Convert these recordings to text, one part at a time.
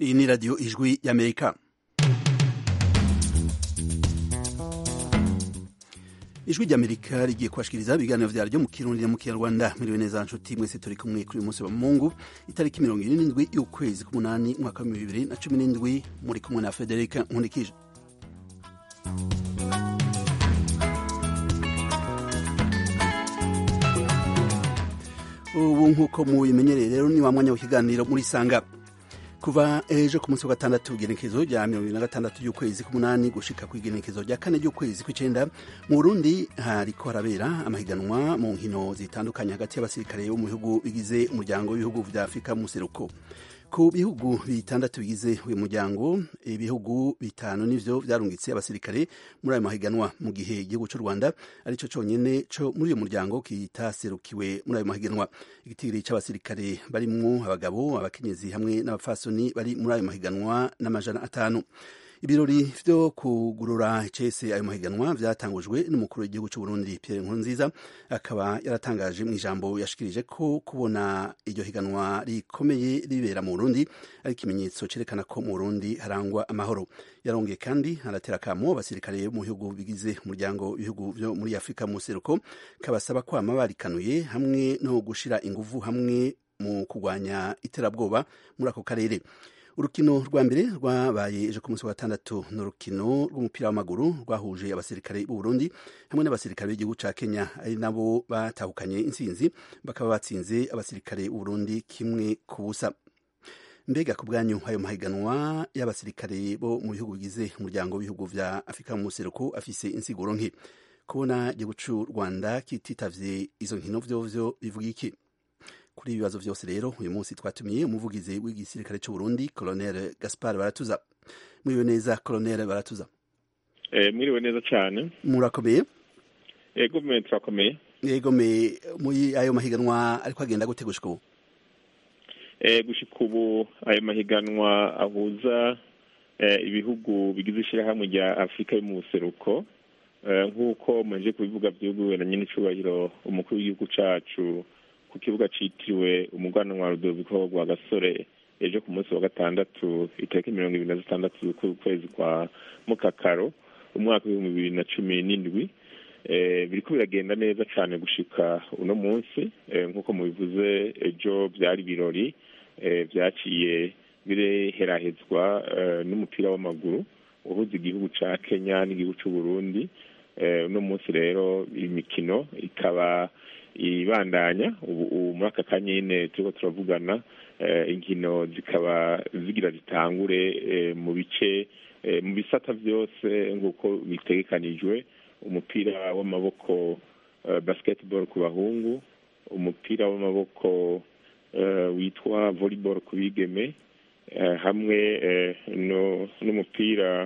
iyi ni radiyo ijwi y'amerika ijwi ry'amerika rigiye kubashikiriza ibiganiro vyaryo mu kirundi no mu kinyarwanda mwiriwe neza nshuti mwese turi kumwe kuri uyu munsi wa mungu itariki mirongo ine n'indwi y'ukwezi k'umunani umwaka wa bibiri na cumi n'indwi muri kumwe na federika nkundikije ubu nk'uko mubimenyereye rero ni wa mwanya w'ikiganiro muri sanga kuva ejo ku munsi wa gatandatu igenekezo rya mirongo ibiri na gatandatu y'ukwezi k'umunani gushika ku igenekezo rya kane ry'ukwezi kw'icenda mu burundi hariko harabera amahiganwa mu nkino zitandukanye hagati y'abasirikare bo mu bihugu bigize umuryango w'ibihugu vya afurika mu seruko ku bihugu bitandatu bigize uyu muryango ibihugu bitanu nivyo vyarungitse abasirikare muri ayo mahiganwa mu gihe igihugu c'u rwanda arico conyene co muri uyu muryango kitaserukiwe muri ayo mahiganwa igitigiri c'abasirikare barimwo abagabo abakenyezi hamwe n'abapfasoni bari muri ayo mahiganwa n'amajana atanu ibirori vyo kugurura icese ayo mahiganwa vyatangujwe n'umukuru w'igihugu c'u Burundi Pierre Nkurunziza akaba yaratangaje mu ijambo yashikirije ko kubona iryo higanwa rikomeye ribera mu Burundi ari ikimenyetso cerekana ko mu Burundi harangwa amahoro yarongeye kandi aratera kamo abasirikare mu bihugu bigize umuryango w'ibihugu vyo muri Afurika mu seruko kabasaba kwama barikanuye hamwe no gushira inguvu hamwe mu kurwanya iterabwoba muri ako karere urukino rwa mbere rwabaye ejo ku munsi wa gatandatu ni urukino rw'umupira w'amaguru rwahuje abasirikare b'u Burundi hamwe n'abasirikare b'igihugu ca Kenya ari nabo batahukanye intsinzi bakaba batsinze abasirikare b'u Burundi kimwe ku busa mbega ku bwanyu ayo mahiganwa y'abasirikare bo mu bihugu bigize umuryango w'ibihugu vya Afurika mu seruko afise insiguro nke kubona igihugu c'u Rwanda kititavye izo nkino vyovyo bivuga iki kuri ibi bibazo vyose rero uyu munsi twatumiye umuvugizi w'igisirikare c'u Burundi Colonel Gaspar Baratuza mwiriwe neza Colonel Baratuza eh mwiriwe neza cyane murakomeye yego me turakomeye yego me muri ayo mahiganwa ariko agenda gute gushika ubu eh gushika ubu ayo mahiganwa ahuza eh, ibihugu bigize ishirahamwe rya Afurika yo mu buseruko nk'uko muje kubivuga vyuguwe na nyine icubahiro umukuru w'igihugu cacu ku kibuga citiriwe umuganwa wa Rudoviko rwa Gasore ejo ku munsi wa gatandatu itariki mirongo ibiri na zitandatu z'ukwezi kwa Mukakaro umwaka w'ibihumbi bibiri na cumi n'indwi biriko biragenda neza cane gushika uno munsi nk'uko mubivuze ejo vyari ibirori vyaciye bireherahezwa n'umupira w'amaguru uhuza igihugu ca Kenya n'igihugu c'u Burundi uno munsi rero imikino ikaba ibandanya ubu muri aka kanya nyine turiko turavugana inkino zikaba zigira zitangure mu bice mu bisata vyose nk'uko bitegekanijwe umupira w'amaboko basketball ku bahungu umupira w'amaboko witwa volleyball ku bigeme hamwe n'umupira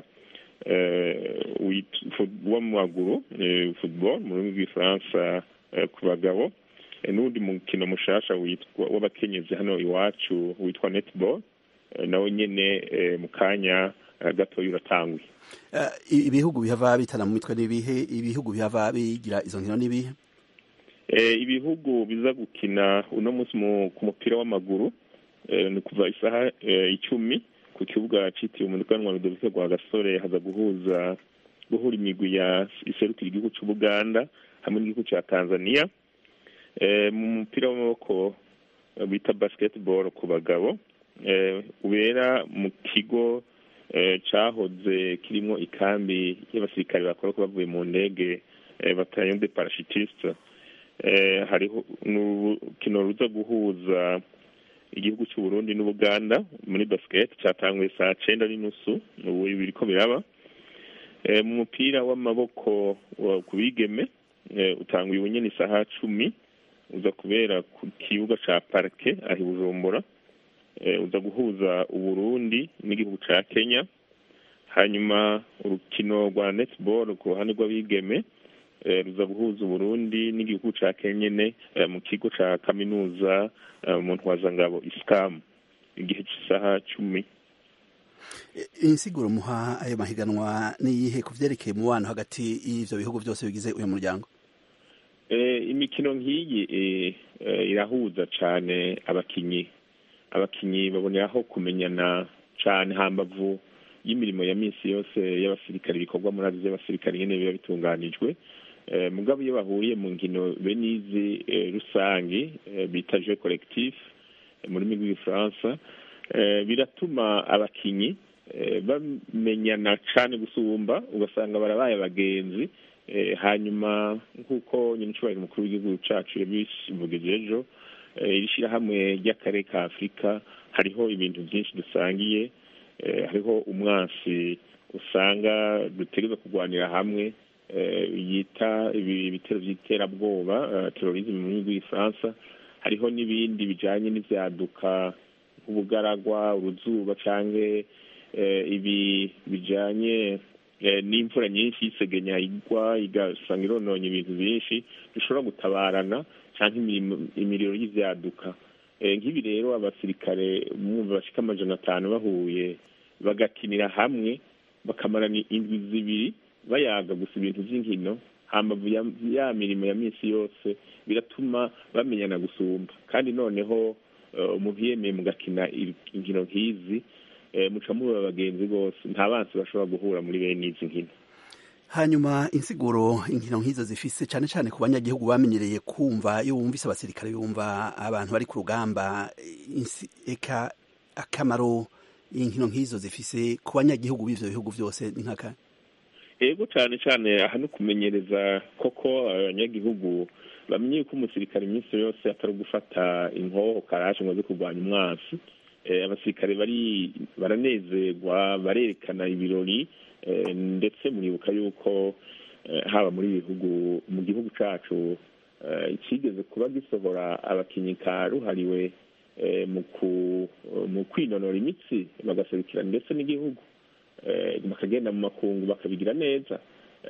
w'amaguru football mu rurimi rw'igifaransa ku bagabo n'undi mukino mushasha witwa w'abakenyezi hano iwacu witwa netball nawe nyene mu kanya gatoya uratanguye ibihugu bihava bitana mu mitwe n'ibihe ibihugu bihava bigira izo nkino n'ibihe ibihugu biza gukina uno munsi ku mupira w'amaguru ni kuva isaha icumi ku kibuga citiriwe umuganwa Rudoviko rwa Gasore haza guhuza guhura imigwi ya iserukira igihugu c'Ubuganda hamwe n'igihugu ca Tanzania mu mupira w'amaboko bita basketball ku bagabo ubera mu kigo cahoze kirimo ikambi y'abasirikare bakora ko bavuye mu ndege bataillon de parachutiste hariho n'urukino ruza guhuza igihugu cy'u Burundi n'Ubuganda muri basket cyatanguye saa cenda n'inusu ubu biriko biraba mu mupira w'amaboko ku bigeme utanguye ubu nyene isaha cumi uza kubera ku kibuga ca parke aho i Bujumbura uza guhuza Uburundi n'igihugu ca Kenya hanyuma urukino rwa netball ku ruhande rw'abigeme ruza guhuza Uburundi n'igihugu ca Kenyene mu kigo ca kaminuza mu ntwazangabo isikamu igihe cy'isaha cumi insiguro muha ayo mahiganwa niyihe ku vyerekeye umubano hagati y'ivyo bihugu vyose bigize uyu muryango imikino nk'iyi irahuza cane abakinyi abakinyi baboneraho kumenyana cane hambavu y'imirimo ya minsi yose y'abasirikare ibikorwa muri azi by'abasirikare nyene biba bitunganijwe mugabo iyo bahuriye mu nkino bene izi rusange bita jeu collectif mu rurimi rw'igifaransa biratuma abakinyi bamenyana cane gusumba ugasanga barabaye abagenzi hanyuma nk'uko nyine ncubahiro umukuru w'igihugu cacu yabishimugije ejo iri shirahamwe ry'akarere ka afurika hariho ibintu byinshi dusangiye hariho umwansi usanga dutegereza kurwanira hamwe yita ibitero by'iterabwoba terorisme mu rurimi rw'igifaransa hariho n'ibindi bijanye n'ivyaduka nk'ubugaragwa uruzuba canke ibi bijanye n'imvura nyinshi y'isegenya igwa igasanga irononye ibintu byinshi dushobora gutabarana canke imiriro y'ivyaduka nk'ibi rero abasirikare mwumva bashika amajana atanu bahuye bagakinira hamwe bakamarana indwi zibiri bayaga gusa ibintu vy'inkino hambavu ya mirimo ya minsi yose biratuma bamenyana gusumba kandi noneho umuntu yemeye mugakina inkino nk'izi muca muba abagenzi bose nta bansi bashobora guhura muri bene izi nkino hanyuma insiguro inkino nk'izo zifise cyane cyane ku banyagihugu bamenyereye kumva iyo wumvise abasirikare bumva abantu bari ku rugamba eka akamaro inkino nk'izo zifise ku banyagihugu b'ivyo bihugu byose ni nkaka ego cyane cyane aha no kumenyereza koko abanyagihugu bamenye ko umusirikare iminsi yose atari gufata inkoho karaje ngo aze kurwanya umwansi abasirikare bari baranezerwa barerekana ibirori ndetse muribuka yuko haba muri bihugu mu gihugu cyacu kigeze kuba gisohora abakinnyi karuhariwe mu kwinonora imitsi bagaserukira ndetse n'igihugu bakagenda mu makungu bakabigira neza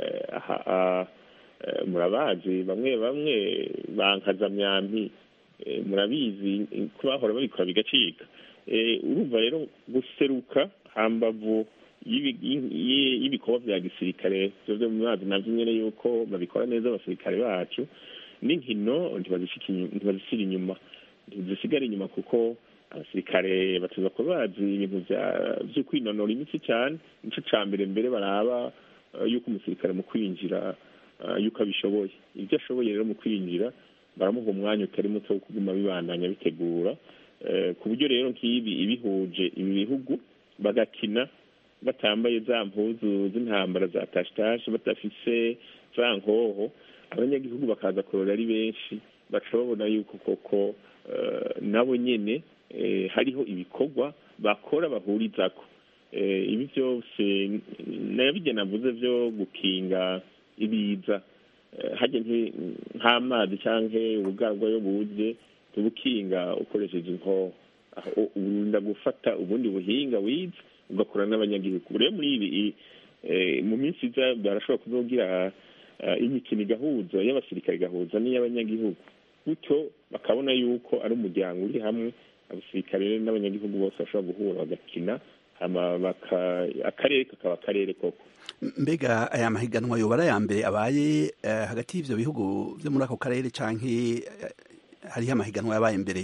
murabazi bamwe bamwe bankazamyampi murabizi ko bahora babikora bigacika urumva rero guseruka hambavu y'ibikorwa bya gisirikare byo mu mazi navyo nyene yuko babikora neza abasirikare bacu n'inkino ntibazishyira inyuma ntizisigara inyuma kuko abasirikare bateza kuba bazi ibintu vyo kwinonora imitsi cyane nico ca mbere mbere baraba yuko umusirikare mu kwinjira yuko abishoboye ibyo ashoboye rero mu kwinjira baramuha umwanya utari muto wo kuguma bibandanya bitegura ku buryo rero nk'ibi ibihuje ibi bihugu bagakina batambaye za mpuzu z'intambara za tashitashe badafise za nkoho abanyagihugu bakaza kurora ari benshi baca babona yuko koko nabo nyene hariho ibikorwa bakora bahurizako ibi byose nabijya navuze byo gukinga ibiza hajya nk'amazi cyangwa ubugarwa yo buze tubukinga ukoresheje inkoho urinda gufata ubundi buhinga wize ugakora n'abanyagihugu rero muri ibi mu minsi iza barashobora kuzogira imikino igahuza y'abasirikare igahuza n'iy'abanyagihugu gutyo bakabona yuko ari umuryango uri hamwe abasirikare n'abanyagihugu bose bashobora guhura bagakina akarere kakaba akarere koko mbega aya mahiganwa yoba ari aya mbere abaye hagati y'ivyo bihugu vyo muri ako karere canke hariho amahiganwa yabaye mbere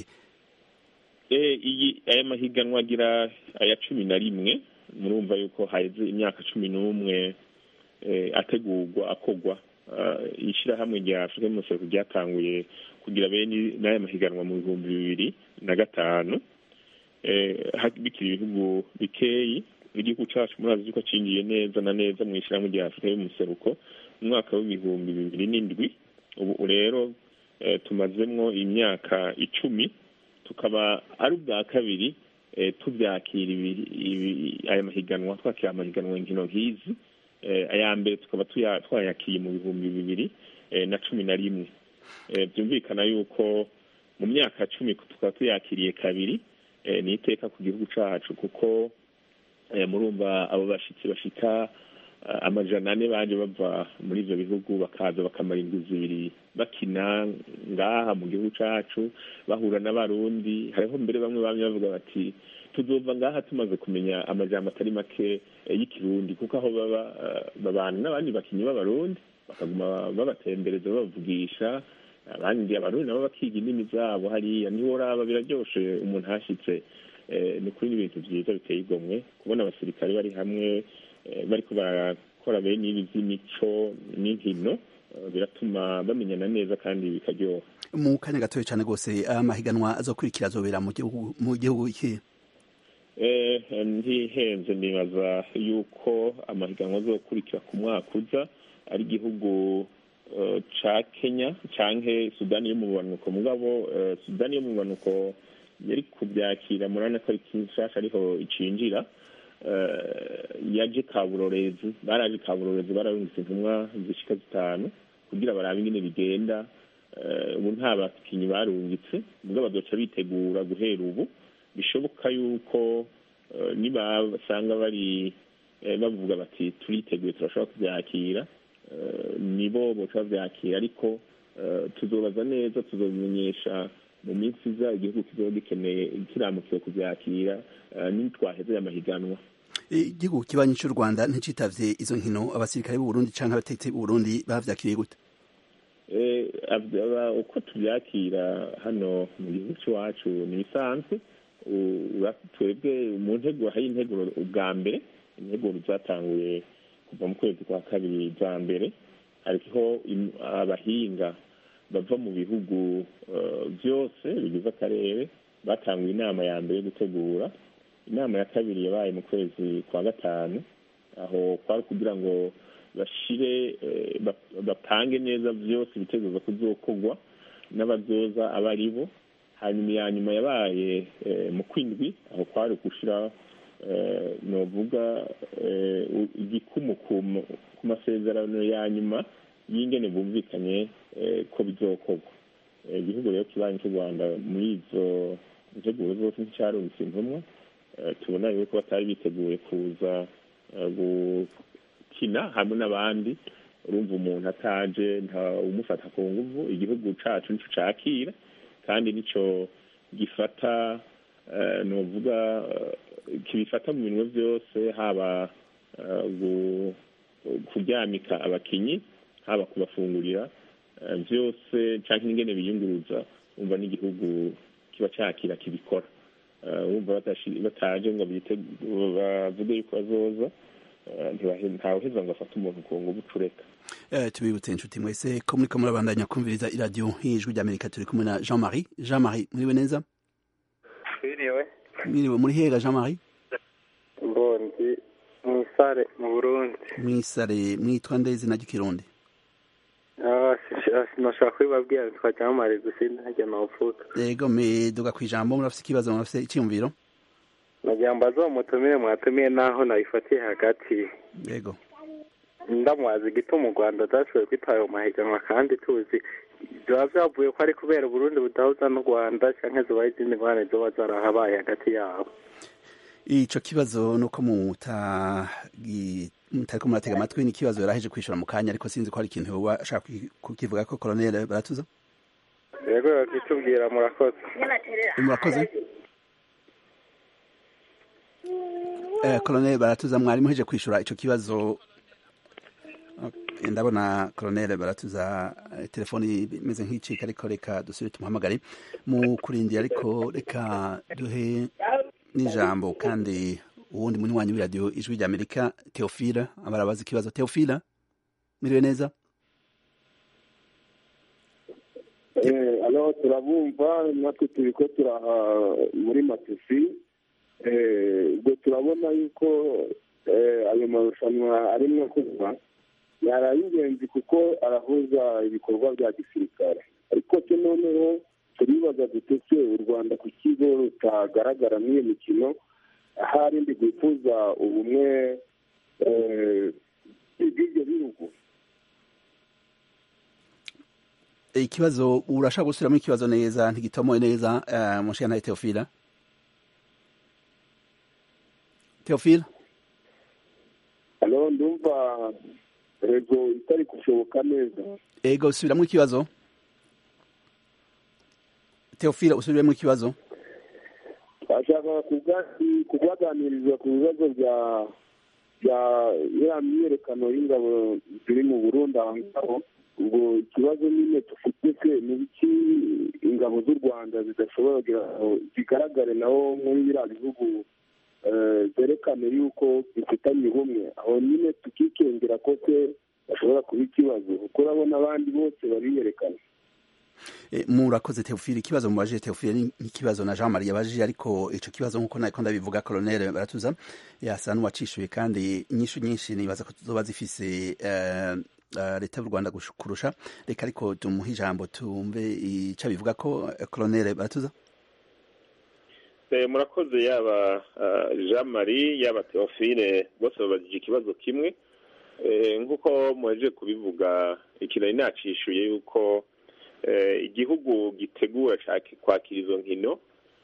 iyi aya mahiganwa agira aya cumi na rimwe murumva yuko haheze imyaka cumi n'umwe ategurwa akogwa ishyirahamwe rya afurika y'umusoro ryatanguye kugira bene n'aya mahiganwa mu bihumbi bibiri na gatanu bikiri ibihugu bikeyi igihugu cyacu murazi yuko cinjiye neza na neza mu ishyirahamwe rya afurika y'umuseruko mu mwaka w'ibihumbi bibiri n'indwi ubu rero tumazemwo imyaka icumi tukaba ari ubwa kabiri tubyakira aya mahiganwa twakira amahiganwa inkino nk'izi aya mbere tukaba twayakiye mu bihumbi bibiri na cumi na rimwe byumvikana yuko mu myaka cumi tukaba tuyakiriye kabiri ni iteka ku gihugu cyacu kuko murumva abo bashyitsi bashika amajana ane baje bava muri ibyo bihugu bakaza bakamara indwi zibiri bakina ngaha mu gihugu cyacu bahura n'abarundi hariho mbere bamwe bamwe bavuga bati tuzova ngaha tumaze kumenya amajambo atari make y'ikirundi kuko aho baba babana n'abandi bakinnyi b'abarundi bakaguma babatembereza babavugisha abandi abarundi nabo bakiga indimi zabo hariya niho uraba biraryoshe umuntu ahashyitse ni kuri n'ibintu byiza biteye igomwe kubona abasirikare bari hamwe bariko barakora bene ibi by'imico n'inkino biratuma bamenyana neza kandi bikaryoha mu kanya gatoya cyane rwose amahiganwa azokurikira azobera mu gihugu iki ntihenze nibaza yuko amahiganwa azokurikira ku mwaka uza ari igihugu ca kenya canke sudani yo mu bumanuko mugabo sudani yo mu bumanuko yari kubyakira murabona ko ari kinshasha ariho icinjira yaje kaburorezi baraje kaburorezi bararungitse intumwa zishika zitanu kugira barabe ingene bigenda ubu nta bakinnyi barungitse ubwo bazoca bitegura guhera ubu bishoboka yuko niba basanga bari bavuga bati turiteguye turashobora kubyakira nibo boca babyakira ariko tuzobaza neza tuzobimenyesha mu minsi iza igihugu kizoba gikeneye kiramukiwe kubyakira nitwaheze amahiganwa igihugu kibanyi cy'u rwanda nticitavye izo nkino abasirikare b'uburundi canke abatetsi b'uburundi bavyakiriye gute uko tubyakira hano mu gihugu cy'iwacu ni bisanzwe twebwe mu nteguro hari integuro ubwa mbere integuro zatanguye kuva mu kwezi kwa kabiri za mbere hariho abahinga bava mu bihugu byose bigize akarere batanguye inama ya mbere yo gutegura inama ya kabiri yabaye mu kwezi kwa gatanu aho kwari kugira ngo bashire bapange neza byose ibitekerezo kuzokorwa n'abazoza aba ari bo hanyuma iya nyuma yabaye mu kwindwi aho kwari gushyira novuga igikumu ku masezerano ya nyuma y'ingene bumvikanye ko bizokorwa igihugu rero kibanyi cy'u rwanda muri izo nteguro zose nticyarungitse intumwa tubona yuko batari biteguye kuza gukina hamwe n'abandi urumva umuntu ataje nta umufata ku nguvu igihugu cacu nico cakira kandi nico gifata novuga kibifata mu bintu byose haba kuryamika abakinyi haba kubafungurira byose cyangwa ingene biyunguruza umva n'igihugu kiba cyakira kibikora wumva bataje ngo bavuge yuko bazoza ntawuheza ngo afate umuntu ku ngubu ucureka tubibutse inshuti mwese ko muriko murabandanya kumviriza iradiyo nk'ijwi ry'amerika turi kumwe na jean marie jean marie muriwe neza twiriwe mwiriwe muri hega jean marie mbondi mwisare mu burundi mwisare mwitwa nde izina ry'ikirundi sinashaka kubibabwira twajya mumare gusa ntajya nawuvuga yego meduga ku ijambo murafise ikibazo murafise icyiyumviro nagira ngo azomutumire mwatumiye naho nabifatiye hagati yego ndamubaza igituma u rwanda udashoboye kwitwara mu mahiganwa kandi tuzi biba byavuye ko ari kubera uburundi budahuza n'u rwanda cyangwa zubaye izindi ngorane ziba zarahabaye hagati yabo ico kibazo nuko mutariko muratega amatwi ni ikibazo yaraheje kwishura mu kanya ariko sinzi ko hari ikintu woba ashaka kukivuga ko koloneli baratuza yego yakitubwira murakoze murakoze koloneli baratuza mwari muheje kwishura ico kibazo ndabona koloneli baratuza telefoni imeze nk'icika ariko reka dusubire tumuhamagare mu kurindira ariko reka duhe n'ijambo kandi uwundi munywanyi w'iradiyo ijwi rya amerika teofila abarabaza ikibazo teofila miriwe neza alo turabumva natwe turi ko turaha muri matusi ubwo turabona yuko ayo marushanwa arimo kuba yari ay'ingenzi kuko arahuza ibikorwa bya gisirikare ariko cyo noneho turibaza dutese u rwanda ku kigo rutagaragara muri iyo mikino ahari ndi rwifuza ubumwe bw'ibyo bihugu ikibazo urashaka gusubiramo ikibazo neza ntigitomoye neza mushana teofila teofila alo ndumva rego itari gushoboka neza ego subiramo ikibazo teofila usubiremo ikibazo ashaka kubaganiriza ku bibazo bya bya ya myiyerekano y'ingabo ziri mu burundi aho ngaho ubwo ikibazo nyine dufite se ni iki ingabo ingabo z'u rwanda zidashobora kugira ngo zigaragare naho muri biriya bihugu zerekane yuko bifitanye ubumwe aho nyine tukikengera ko se bashobora kuba ikibazo kuko urabona abandi bose bariyerekana murakoze teofili ikibazo mubajije teofili ni ikibazo na jean marie yabajije ariko ico kibazo nk'uko nako ndabivuga colonel baratuza yasa n'uwacishuye kandi inyishu nyinshi nibaza ko tuzoba zifise leta y'u rwanda kurusha reka ariko tumuhe ijambo tumve ico bivuga ko colonel baratuza murakoze yaba jean marie yaba teofile bose babajije ikibazo kimwe nk'uko muhejeje kubivuga ikintu nacishuye yuko igihugu gitegura kwakira izo nkino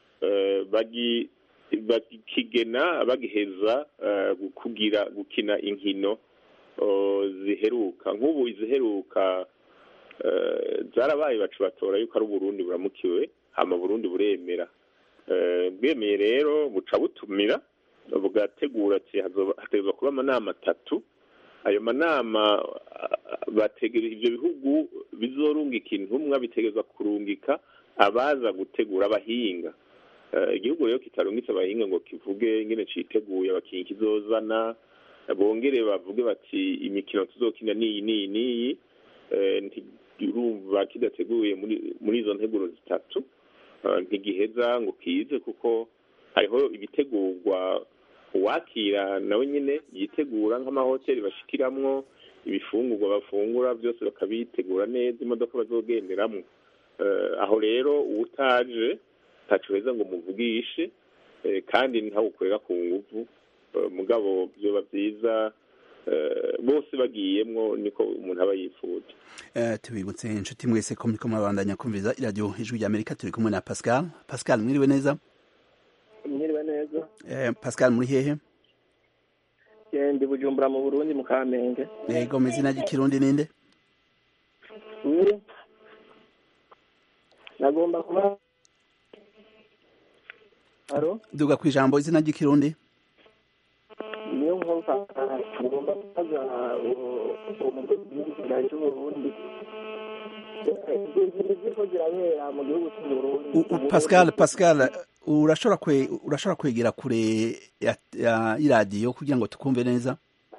bakigena bagiheza kugira gukina inkino ziheruka nk'ubu iziheruka zarabaye bacu batora yuko ari uburundi buramukiwe hama burundi buremera bwemeye rero buca butumira bugategura ati hategurwa kuba amanama atatu ayo manama bategereza ibyo bihugu bizorungika intumwa bitegerezwa kurungika abaza gutegura abahinga igihugu rero kitarungitse abahinga ngo kivuge ingene citeguye abakinyi kizozana bongere bavuge bati imikino tuzokina niyi niyi niyi ntirumva kidateguye muri izo nteguro zitatu ntigiheza ngo kize kuko hariho ibitegurwa uwakira nawe nyine yitegura nk'amahoteli bashikiramwo ibifungurwa bafungura byose bakabitegura neza imodoka bazogenderamo aho rero uwutaje ntaco heza ngo muvugishe kandi ntawukorera ku nguvu mugabo byoba byiza bose bagiyemwo niko umuntu aba yifuza tubibutse inshuti mwese ko muriko murabandanya kumviriza iradiyo ijwi rya amerika turi kumwe na pascal pascal mwiriwe neza mwiriwe neza pascal muri hehe ndi bujumbura mu burundi mu kamenge yego mu izina ry'ikirundi ninde uri nagomba kuba haro duga ku ijambo izina ry'ikirundi niyo nkumva ngomba kubaza umugwi w'igihugu cy'uburundi ziriko zirabera mu gihugu cy'uburundi pascal pascal urashobora kwe urashobora kwegera kure ya, ya iradiyo kugira ngo tukumve neza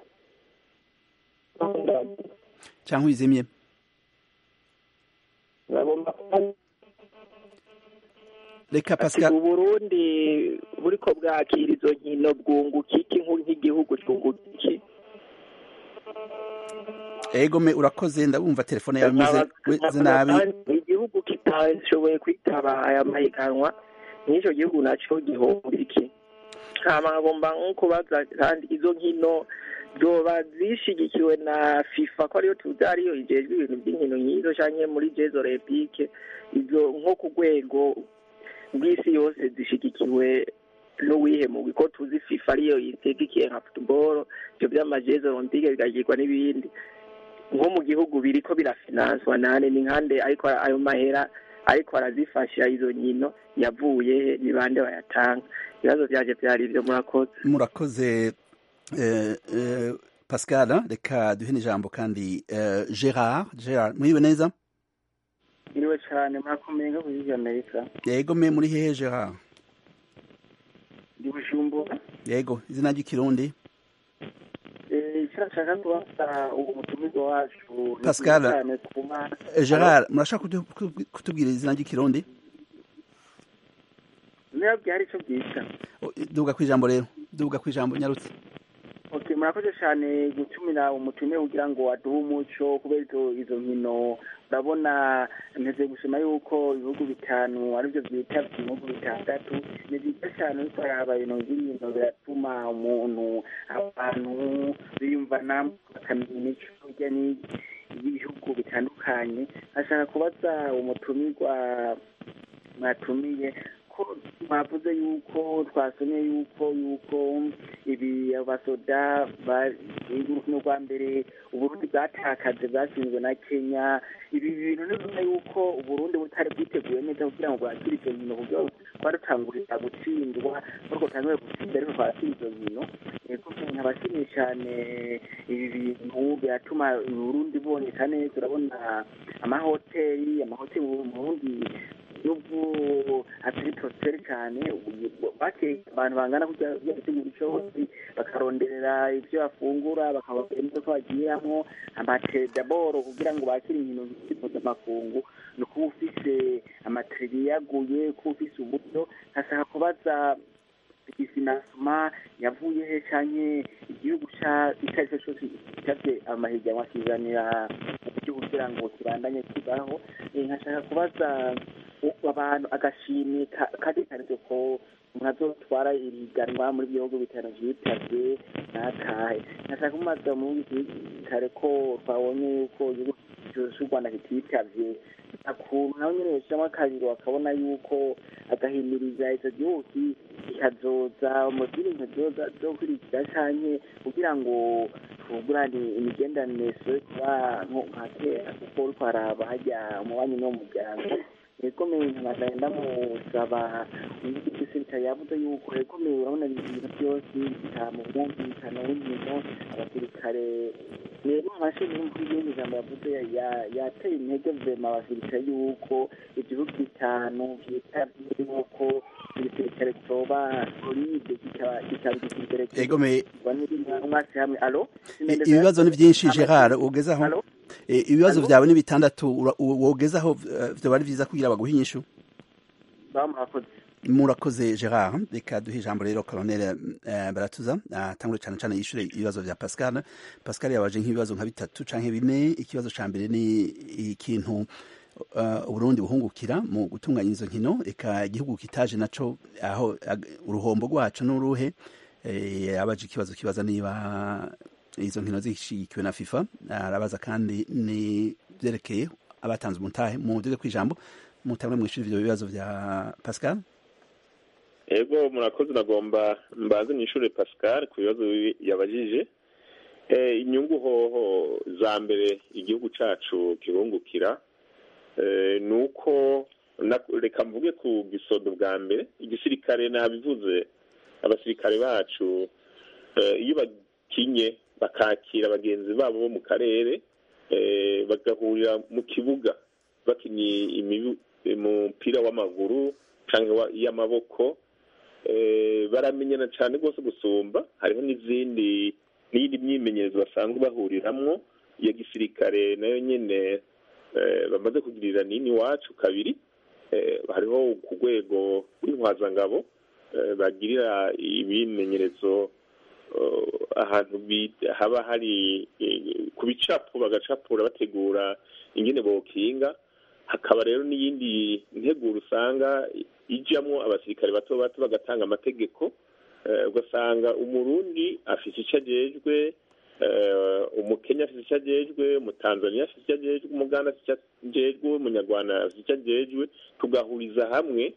cyangwa uyizimye reka pascal uburundi buriko bwakira izo nkino bwunguka iki nk'igihugu cyunguka iki ego me urakoze ndabumva telefone yawe imeze nabi igihugu kitashoboye kwitaba aya mahiganwa n'icyo gihugu nacyo gihomba iki hama nkagomba nko kubaza kandi izo nkino zoba zishigikiwe na fifa ko ariyo tuzi ariyo ijejwe ibintu by'inkino nk'izo canke muri jeux olympique izo nko ku rwego rw'isi yose zishigikiwe n'uwihe mugwi ko tuzi fifa ariyo yitegikiye nka football ivyo vy'amajeux olympique bigagirwa n'ibindi nko mu gihugu biriko birafinanswa nane ni nkande ariko ayo mahera ariko arazifasha izo nkino yavuye he ni bande bayatanga ibibazo vyanje vyari ivyo murakoze murakoze eh, eh, pascal reka duhe n'ijambo kandi eh, gerard gerard muriwe neza iriwe cyane murakomeye nko kuri amerika yego me muri hehe gerard ndi bujumbura yego izina ry'ikirundi icyo nshaka kubaza uwo mutumirwa wacu Pascal. cyane kuba Eh, gerard murashaka kudu- kudu- kutubwira izina ry'ikirundi niba byari icyo bwita Oh, duga ku ijambo rero duga ku ijambo nyarutse okay murakoze cyane gutumira umutumire kugira ngo aduhe umuco kubera izo izo nkino urabona nteze gusoma yuko ibihugu bitanu aribyo byita ibihugu bitandatu ni byiza cyane ariko haraba ibintu by'ibintu biratuma umuntu abantu biyumvana bakamenya imico hirya y'ibihugu bitandukanye ashaka kubaza umutumirwa mwatumiye ko mwavuze yuko twasomye yuko yuko ibi abasoda ba- urukino rwa mbere uburundi bwatakaje bwatsinzwe na kenya ibi bintu ni bimwe yuko uburundi butari bwiteguye neza kugira ngo bwakire izo nkino kugira ngo twarutangurira gutsindwa ariko tangure gutsinda ariko twakira izo nkino kuko nkabashimiye cyane ibi bintu biratuma uburundi boneka neza urabona amahoteli amahoteli mu burundi iyo fere cyane bakeye abantu bangana kujya gutegura cyose bakaronderera ibyo bafungura bakababwira imodoka bagiramo amatedaboro kugira ngo bakire inkino mpuzamakungu ni ukuba ufise amatiriri yaguye kuba ufise uburyo nkashaka kubaza ifinasuma yavuye he canke igihugu icyo ari cyo cyose cyavye amahiganwa kizanira uburyo kugira ngo kibandanye kibaho nkashaka kubaza abantu agashimwe kari karivyo ko mwazotwara iriganwa muri bihugu bitanu vyitavye nakahe nkashaka kumaza mu kare ko twabonye yuko igihugu cy'u rwanda kititavye akuntu nawe nyene yoshiramwo akabiri bakabona yuko agahimiriza ico gihugu kikazoza mu zindi nkino zokurikira canke kugira ngo tugurane imigenderanire isore kuba nka kera kuko uriko haraba harya umubanyi n'umuryango egomeye nkabandanya ndamusaba igisirikare yavuze yuko egomeye urabona ibintu byose bita mu bwumvikano w'inkino abasirikare rero amashini y'umukuru w'igihugu ijambo yavuze yateye intege vema abasirikare yuko igihugu bitanu vyitabye yuko igisirikare coba solide kikaba igisirikare egomeye umwasi hamwe alo ibibazo ni byinshi gerard ugezaho ibibazo byawe ni bitandatu wogezaho vyoba ari vyiza kugira baguhe inyishu murakoze murakoze gerard reka duhe ijambo rero colonel baratuza atangure cyane cyane yishure ibibazo vya pascal pascal yabaje nk'ibibazo nka bitatu canke bine ikibazo ca mbere ni ikintu uburundi buhungukira mu gutunganya izo nkino reka igihugu kitaje naco aho uruhombo rwaco n'uruhe yabaje ikibazo kibaza niba izo nkino zishigikiwe na fifa arabaza kandi ni vyerekeye abatanze umutahe muduge kw'ijambo mutangure mwishura ivyo bibazo vya pascal ego murakoze nagomba mbanze nishure pascal ku bibazo yabajije inyungu hoho za mbere igihugu cacu kibungukira ni uko reka mvuge ku gisodo bwa mbere igisirikare nabivuze abasirikare bacu iyo bakinye bakakira bagenzi babo bo mu karere bagahurira mu kibuga bakinnye umupira w'amaguru cyangwa y'amaboko baramenyana cyane rwose gusumba hariho n'izindi n'iyindi myimenyerezo basanzwe bahuriramwo iya gisirikare nayo nyine bamaze kugirira nini iwacu kabiri hariho ku rwego rw'intwazangabo bagirira ibimenyerezo ahantu haba hari ku bicapo bagacapura bategura ingene bokinga hakaba rero n'iyindi nteguro usanga ijyamo abasirikare bato bato bagatanga amategeko ugasanga umurundi afite icyo agejwe umukenya afite icyo agejwe umutanzaniya afite icyo agejwe umuganda afite icyo agejwe umunyarwanda afite icyo agejwe tugahuriza hamwe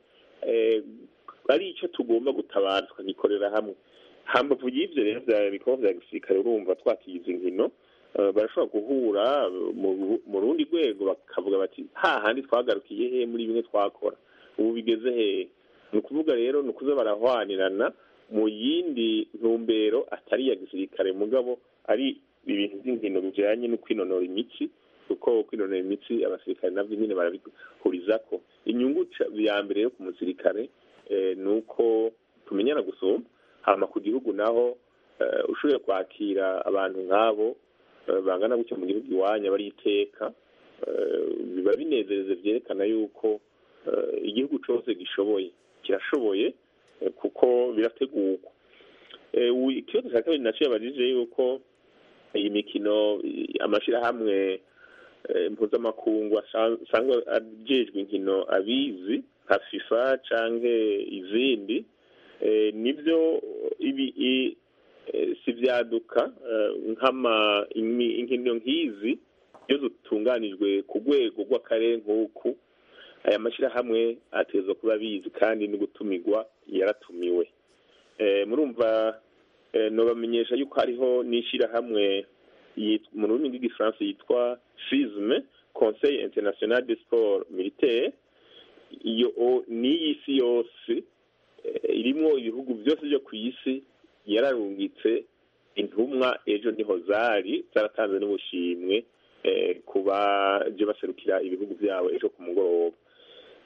ari icyo tugomba gutabara tukagikorera hamwe hambavu y'ibyo rero bya bikorwa bya gisirikare urumva twakigize inkino barashobora guhura mu rundi rwego bakavuga bati hahandi twagarukiye he muri bimwe twakora ubu bigeze hehe ni ukuvuga rero ni ukuza barahwanirana mu yindi ntumbero atari iya gisirikare mugabo ari ibintu by'inkino bijyanye no kwinonora imitsi kuko kwinonora imitsi abasirikare nabyo nyine barabihuriza ko inyungu ya mbere yo ku musirikare ni uko tumenyana gusumba hama ku gihugu naho ushoboye kwakira abantu nk'abo bangana gutya mu gihugu iwanya bari iteka biba binezereze byerekana yuko igihugu cyose gishoboye kirashoboye kuko birategurwa ikibazo cya kabiri nacyo yabajije yuko iyi mikino amashyirahamwe mpuzamakungu asanzwe ajejwe inkino abizi nka fifa cyangwa izindi nibyo ibi si byaduka nk'ama inkino nk'izi iyo zitunganijwe ku rwego rw'akarere nk'uku aya mashyirahamwe ateza kuba abizi kandi no gutumirwa yaratumiwe murumva nubamenyesha yuko hariho n'ishyirahamwe mu rurimi rw'igifaransa yitwa fizme conseil international de sport militaire iyo n'iyi si yose irimo ibihugu byose byo ku isi yararungitse intumwa ejo niho zari zaratanze n'ubushimwe ku baje baserukira ibihugu byabo ejo ku mugoroba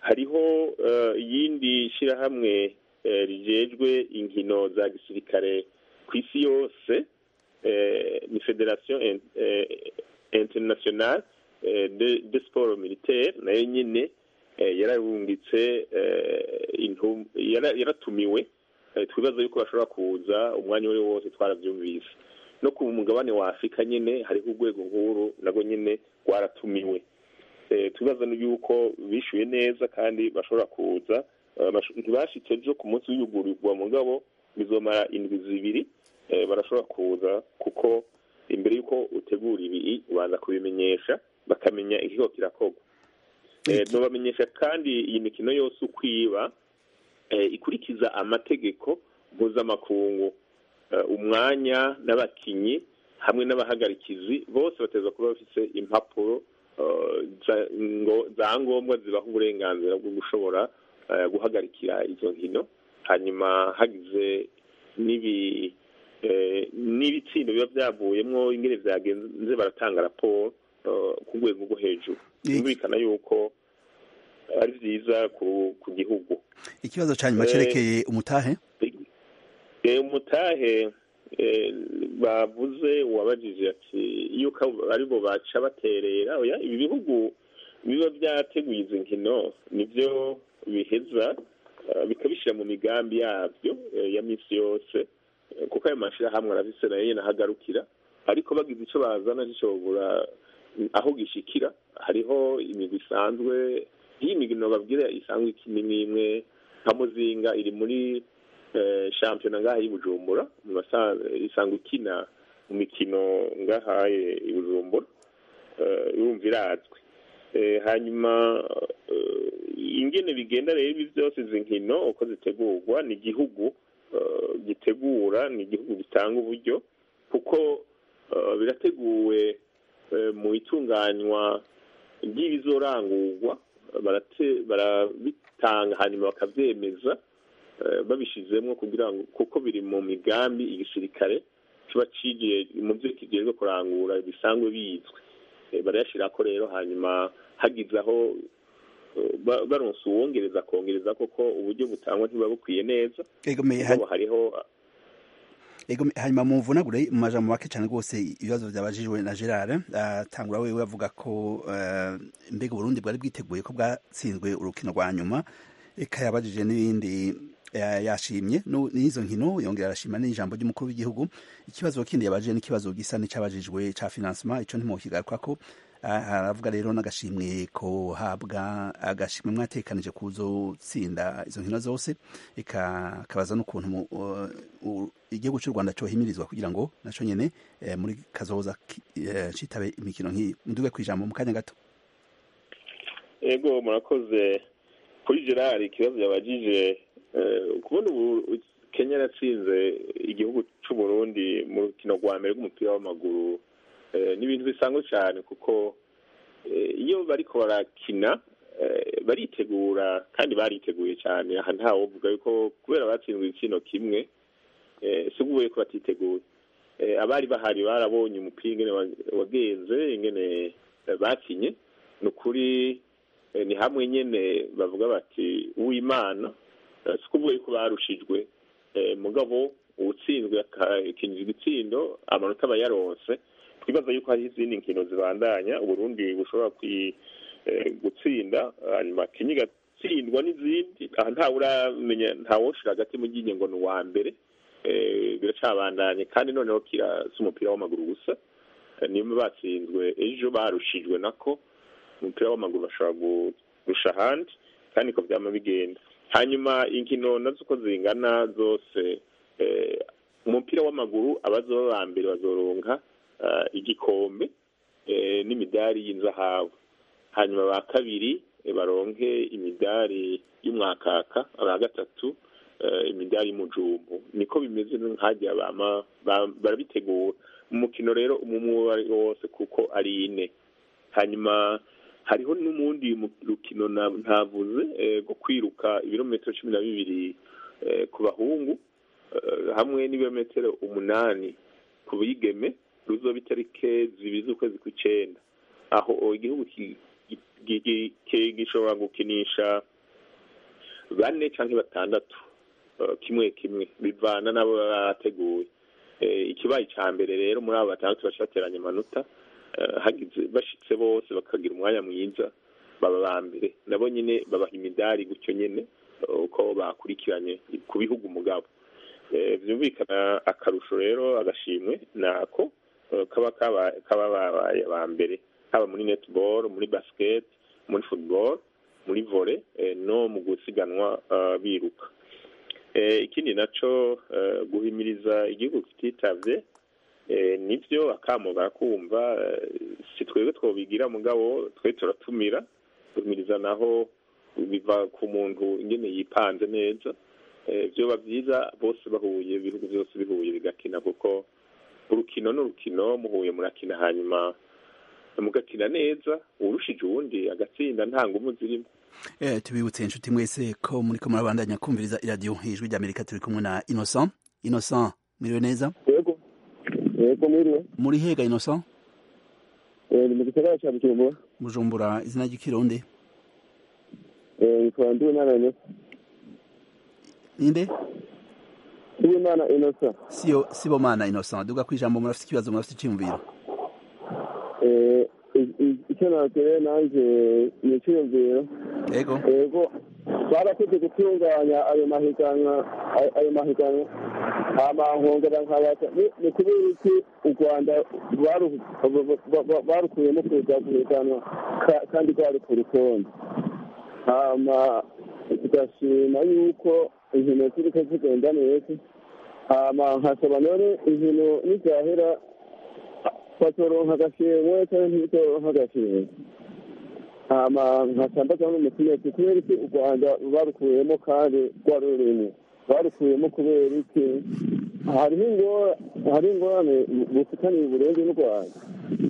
hariho iyindi shyirahamwe rijejwe inkino za gisirikare ku isi yose ni federasiyo internationale de sport militaire nayo nyine yararungitse yaratumiwe twibaza yuko bashobora kuza umwanya uwo ari wo wose twarabyumvise no ku mugabane wa afurika nyine hariho urwego nkuru nabwo nyine rwaratumiwe tubaza yuko bishyuye neza kandi bashobora kuza ntibashyitse ejo ku munsi w'iyugurirwa mugabo bizomara indwi zibiri barashobora kuza kuko imbere y'uko utegura ibi ubanza kubimenyesha bakamenya ikigo kirakorwa ntubamenyesha kandi iyi mikino yose uko iba ikurikiza amategeko mpuzamakungu umwanya n'abakinnyi hamwe n'abahagarikizi bose bateza kuba bafite impapuro za ngombwa zibaha uburenganzira bwo gushobora guhagarikira izo nkino hanyuma hagize n'ibitsindo biba byavuyemo ingene byagenze baratanga raporo ku rwego rwo hejuru byumvikana yuko ari byiza ku gihugu ikibazo cya nyuma cyerekeye umutahe umutahe bavuze uwabajije ati yuko aribo baca baterera ibi bihugu biba byateguye izi nkino nibyo biheza bikabishyira mu migambi yabyo ya minsi yose kuko ayo mashyirahamwe arabise nayo nyine ahagarukira ariko bagize icyo bazana gishobora aho gishikira hariho imigwi isanzwe iyi migino babwira isanzwe ikini n'imwe nka muzinga iri muri shampiyona ngaha y'i bujumbura isanzwe ikina mu mikino ngahaye i bujumbura yumva irazwi hanyuma ingene bigenda rero ibi byose izi nkino uko zitegurwa ni igihugu gitegura ni igihugu gitanga uburyo kuko birateguwe mu itunganywa ry'ibizorangurwa barabitanga hanyuma bakabyemeza babishyizemo kugira ngo kuko biri mu migambi igisirikare kiba cigiye mu byo kigiye kurangura bisanzwe bizwi barayashyira ko rero hanyuma hagize aho baronse uwongereza akongereza koko uburyo butangwa ntibuba bukwiye neza hariho hanyuma muvunagure mu majambo make cyane rwose ibibazo byabajijwe na gerard atangura wewe avuga ko mbega uburundi bwari bwiteguye ko bwatsinzwe urukino rwa nyuma eka yabajije n'ibindi yashimye n'izo nkino yongera arashima n'ijambo ry'umukuru w'igihugu ikibazo kindi yabajije n'ikibazo gisa n'icyabajijwe cya finansima icyo ntimukigaruka ko aravuga rero n'agashimwe ko habwa agashimwe mwatekanije kuzotsinda izo nkino zose ikabaza n'ukuntu igihugu cy'u rwanda cyohimirizwa kugira ngo nacyo nyine muri kazoza citabe imikino nk'iyi muduge ku ijambo mu kanya gato ego murakoze kuri gerard ikibazo yabajije kubona ubu kenya yaratsinze igihugu cy'u burundi mu rukino rwa mbere rw'umupira w'amaguru ni ibintu bisanzwe cyane kuko iyo bariko barakina baritegura kandi bariteguye cyane aha ntawe uvuga yuko kubera batsinzwe ikino kimwe si ubuye ko batiteguye abari bahari barabonye umupira ingene wagenze ingene bakinye ni ukuri ni hamwe nyine bavuga bati uwimana si ukuvuga yuko barushijwe mugabo uwutsinzwe akinjiza igitsindo amanota aba yaronse twibaza yuko hariho izindi nkino zibandanya uburundi bushobora gutsinda hanyuma kenya igatsindwa n'izindi aha ntawe uramenya ntawoshira hagati mu ryinyo ngo ni uwa mbere biracabandanye kandi noneho kirasa umupira w'amaguru gusa niba batsinzwe ejo barushijwe nako umupira w'amaguru bashobora kurusha ahandi kandi ko byama bigenda hanyuma inkino nazo uko zingana zose umupira w'amaguru abazoba ba mbere bazoronka igikombe n'imidari y'inzahabu hanyuma ba kabiri baronke imidari y'umwakaka aba gatatu imidari y'umujumbu niko bimeze nk'ajya barabitegura umukino rero umwe wose kuko ari ine hanyuma hariho n'umundi rukino ntavuze rwo kwiruka ibirometero cumi na bibiri ku bahungu hamwe n'ibirometero umunani ku bigeme ruzoba itarike zibiri z'ukwezi kw'icyenda aho igihugu gishobora gukinisha bane cyangwa batandatu kimwe kimwe bivana n'abo baba bateguye ikibaye icya mbere rero muri abo batandatu baca bateranya amanota hagize bashitse bose bakagira umwanya mwiza baba ba mbere nabo nyine babaha imidari gutyo nyine uko bakurikiranye ku bihugu umugabo byumvikana akarusho rero agashimwe ni ako kaba kaba babaye ba mbere haba muri netball muri basket muri football muri vole no mu gusiganwa biruka ikindi nacyo guhimiriza igihugu kititabye nibyo akamo barakumva si twebwe twobigira mugabo twe turatumira guhimiriza naho biva ku muntu ingene yipanze neza byoba byiza bose bahuye ibihugu byose bihuye bigakina kuko urukino n'urukino muhuye murakina hanyuma mugakina neza urushije uwundi agatsinda nta ngumu zirimo eh tubibutse inshuti mwese ko muri ko murabandanya kumviriza iradiyo ijwi ry'amerika turi kumwe na innocent innocent mwiriwe neza yego yego mwiriwe muri hega innocent eh ni mu gisagara cya bujumbura bujumbura izina ry'ikirundi eh yitwa ndiwimana inosa ninde ndiwimana inosa siyo sibomana innocent duga kwijambo murafite ikibazo murafite icyumviro eh icyo natere nanjye ni icyiyumviro yego yego barakoze gutunganya ayo mahiganwa ayo mahiganwa amankongera nkabata ni kubera iki u rwanda barukuyemo kuza guhiganwa kandi rwari ku rutonde hama tugashima yuko inkino ziriko zigenda neza hama nkasaba none inkino nizahera batoronka agashimwe cyangwa ntibitoronka agashimwe hama nkasambaza n'umutinesi kubera iki u rwanda barukuyemo kandi rwari rurimo barukuyemo kubera iki hariho hari ingorane bufitaniye uburundi n'u rwanda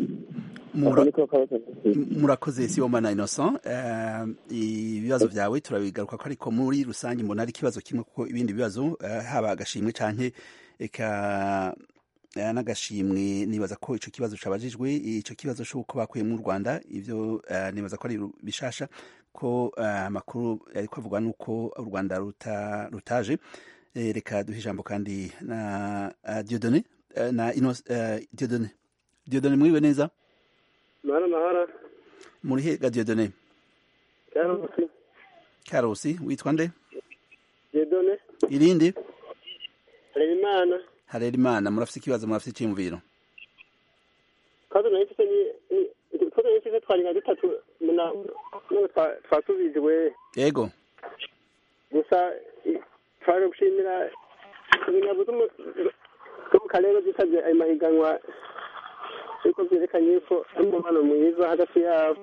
murakoze sibomana innocent ibibazo byawe turabigaruka ko ariko muri rusange mbona ari ikibazo kimwe kuko ibindi bibazo haba agashimwe canke eka n'agashimwe nibaza ko ico kibazo cabajijwe ico kibazo c'uko bakuye mu Rwanda ivyo nibaza ko ari bishasha ko amakuru yariko avugwa nuko u Rwanda ruta rutaje reka duhe ijambo kandi na Dieudonné na Dieudonné Dieudonné mwiwe neza Mara mahara muri hega Dieudonné Karusi Karusi witwa nde Dieudonné irindi Harerimana Harerimana murafite ikibazo murafite icyumviro kazo nayo mfite ni kazo nayo mfite twari nka dutatu muna none twasubijwe yego gusa twari gushimira ibinyabu zo mu karere zitabye ayo mahiganwa ariko byerekanye ko ari umubano mwiza hagati yabo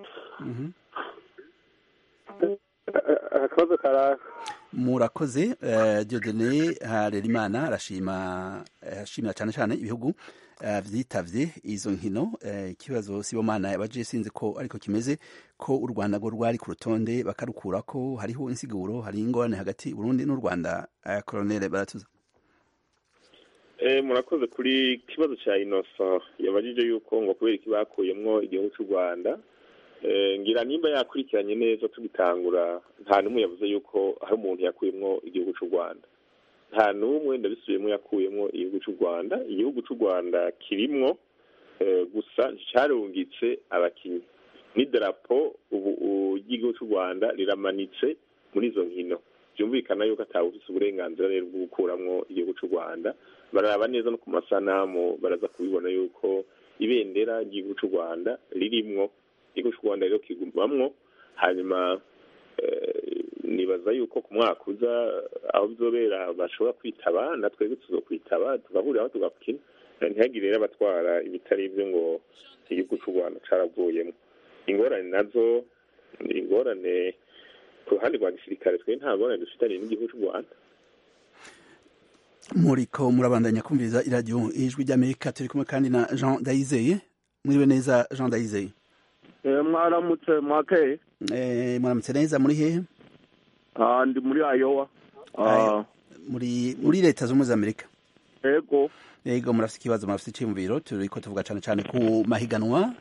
akabazo karaka murakoze Dieudonné Harerimana arashima arashimira cyane cyane ibihugu vyitavye izo nkino ikibazo sibomana yabaje sinzi ko ariko kimeze ko u Rwanda go rwari ku rutonde bakarukura ko hariho insiguro hari ingorane hagati Burundi n'u Rwanda Colonel Baratuza Eh, murakoze kuri kibazo cya Innocent yabajije yuko ngo kubera iki bakuyemwo igihugu cy'u Rwanda ngira nimba yakurikiranye neza tugitangura nta n'umwe yavuze yuko hari umuntu yakuyemwo igihugu cy'u Rwanda nta n'umwe ndabisubiyemo yakuyemwo igihugu cy'u Rwanda igihugu cy'u Rwanda kirimwo gusa cyarungitse abakinnyi n'idarapo ubu ry'igihugu cy'u Rwanda riramanitse muri izo nkino byumvikana yuko atawe ufite uburenganzira rero bwo gukuramwo igihugu cy'u Rwanda baraba neza no ku masanamu baraza kubibona yuko ibendera ry'igihugu cy'u Rwanda ririmwo igihugu cy'u Rwanda rero kigumamwo hanyuma nibaza yuko ku mwaka uza aho bizobera bashobora kwitaba na twebwe tuzokwitaba tugahuriraho tugakina ntihagire rero abatwara ibitari ibyo ngo igihugu cy'u Rwanda caravuyemo ingorane nazo ingorane ku ruhande rwa gisirikare twe nta ngorane dufitanye n'igihugu cy'u Rwanda muriko murabandanya kumviriza iradiyo ijwi ry'amerika turi kumwe kandi na jean dayizeye mwiriwe neza jean dayizeye mwaramutse mwakeye mwaramutse neza muri hehe ndi muri ayowa muri muri leta z'ubumwe za amerika yego yego murafite ikibazo murafite icyiyumviro turiko tuvuga cyane cyane ku mahiganwa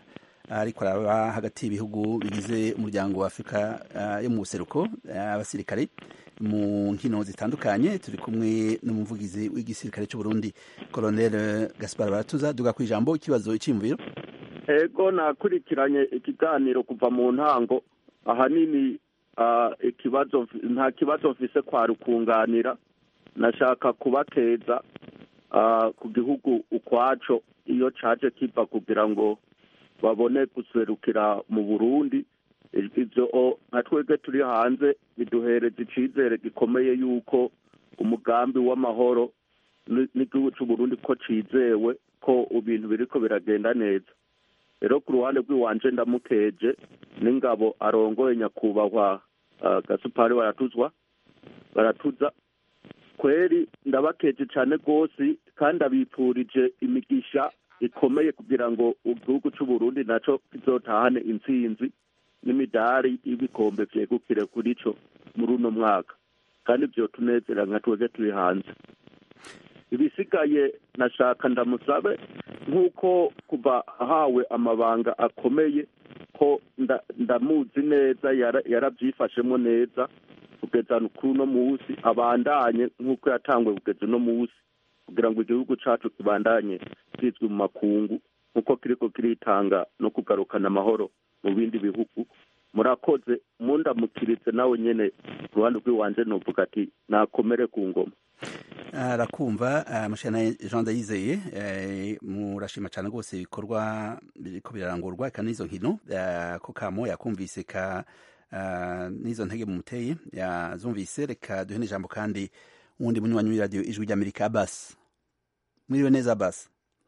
ariko araba hagati y'ibihugu bigize umuryango wa afurika yo mu buseruko abasirikare mu nkino zitandukanye turi kumwe n'umuvugizi w'igisirikare cy'u Burundi Colonel Gaspar Baratuza duga ku ijambo ikibazo cy'imviro ego nakurikiranye ikiganiro kuva mu ntango ahanini ikibazo nta kibazo mfise kwa rukunganira nashaka kubakeza ku gihugu ukwaco iyo caje kiva kugira ngo babone guserukira mu burundi ivyo nka twebwe turi hanze biduhereza icizere gikomeye yuko umugambi w'amahoro n'igihugu c'uburundi ko cizewe ko ibintu biriko biragenda neza rero ku ruhande rw'iwanje ndamukeje n'ingabo arongoye nyakubahwa gasupari baratuzwa baratuza kweri ndabakeje cane rwose kandi abipfurije imigisha ikomeye kugira ngo igihugu c'uburundi naco kizotahane intsinzi n'imidari y'ibikombe vyegukire kuri co muri uno mwaka kandi vyotunezera nka twebwe turi hanze ibisigaye nashaka ndamusabe nk'uko kuva ahawe amabanga akomeye ko ndamuzi neza yaravyifashemwo neza kugeza kuri uno munsi abandanye nk'uko yatanguye kugeza uno munsi kugira ngo igihugu cacu kibandanye kizwi mu makungu nk'uko kiriko kiritanga no kugarukana amahoro mu bindi bihugu murakoze mundamukiritse nawe nyene ku ruhande rw'iwanje novuga ati nakomere ku ngoma arakumva mushana jean ndayizeye murashima cyane rwose ibikorwa biriko birarangurwa eka n'izo nkino ko kamo yakumvise ka n'izo ntege mumuteye yazumvise reka duhe n'ijambo kandi uwundi munywanyi w'iradiyo ijwi ry'amerika abasi mwiriwe neza abasi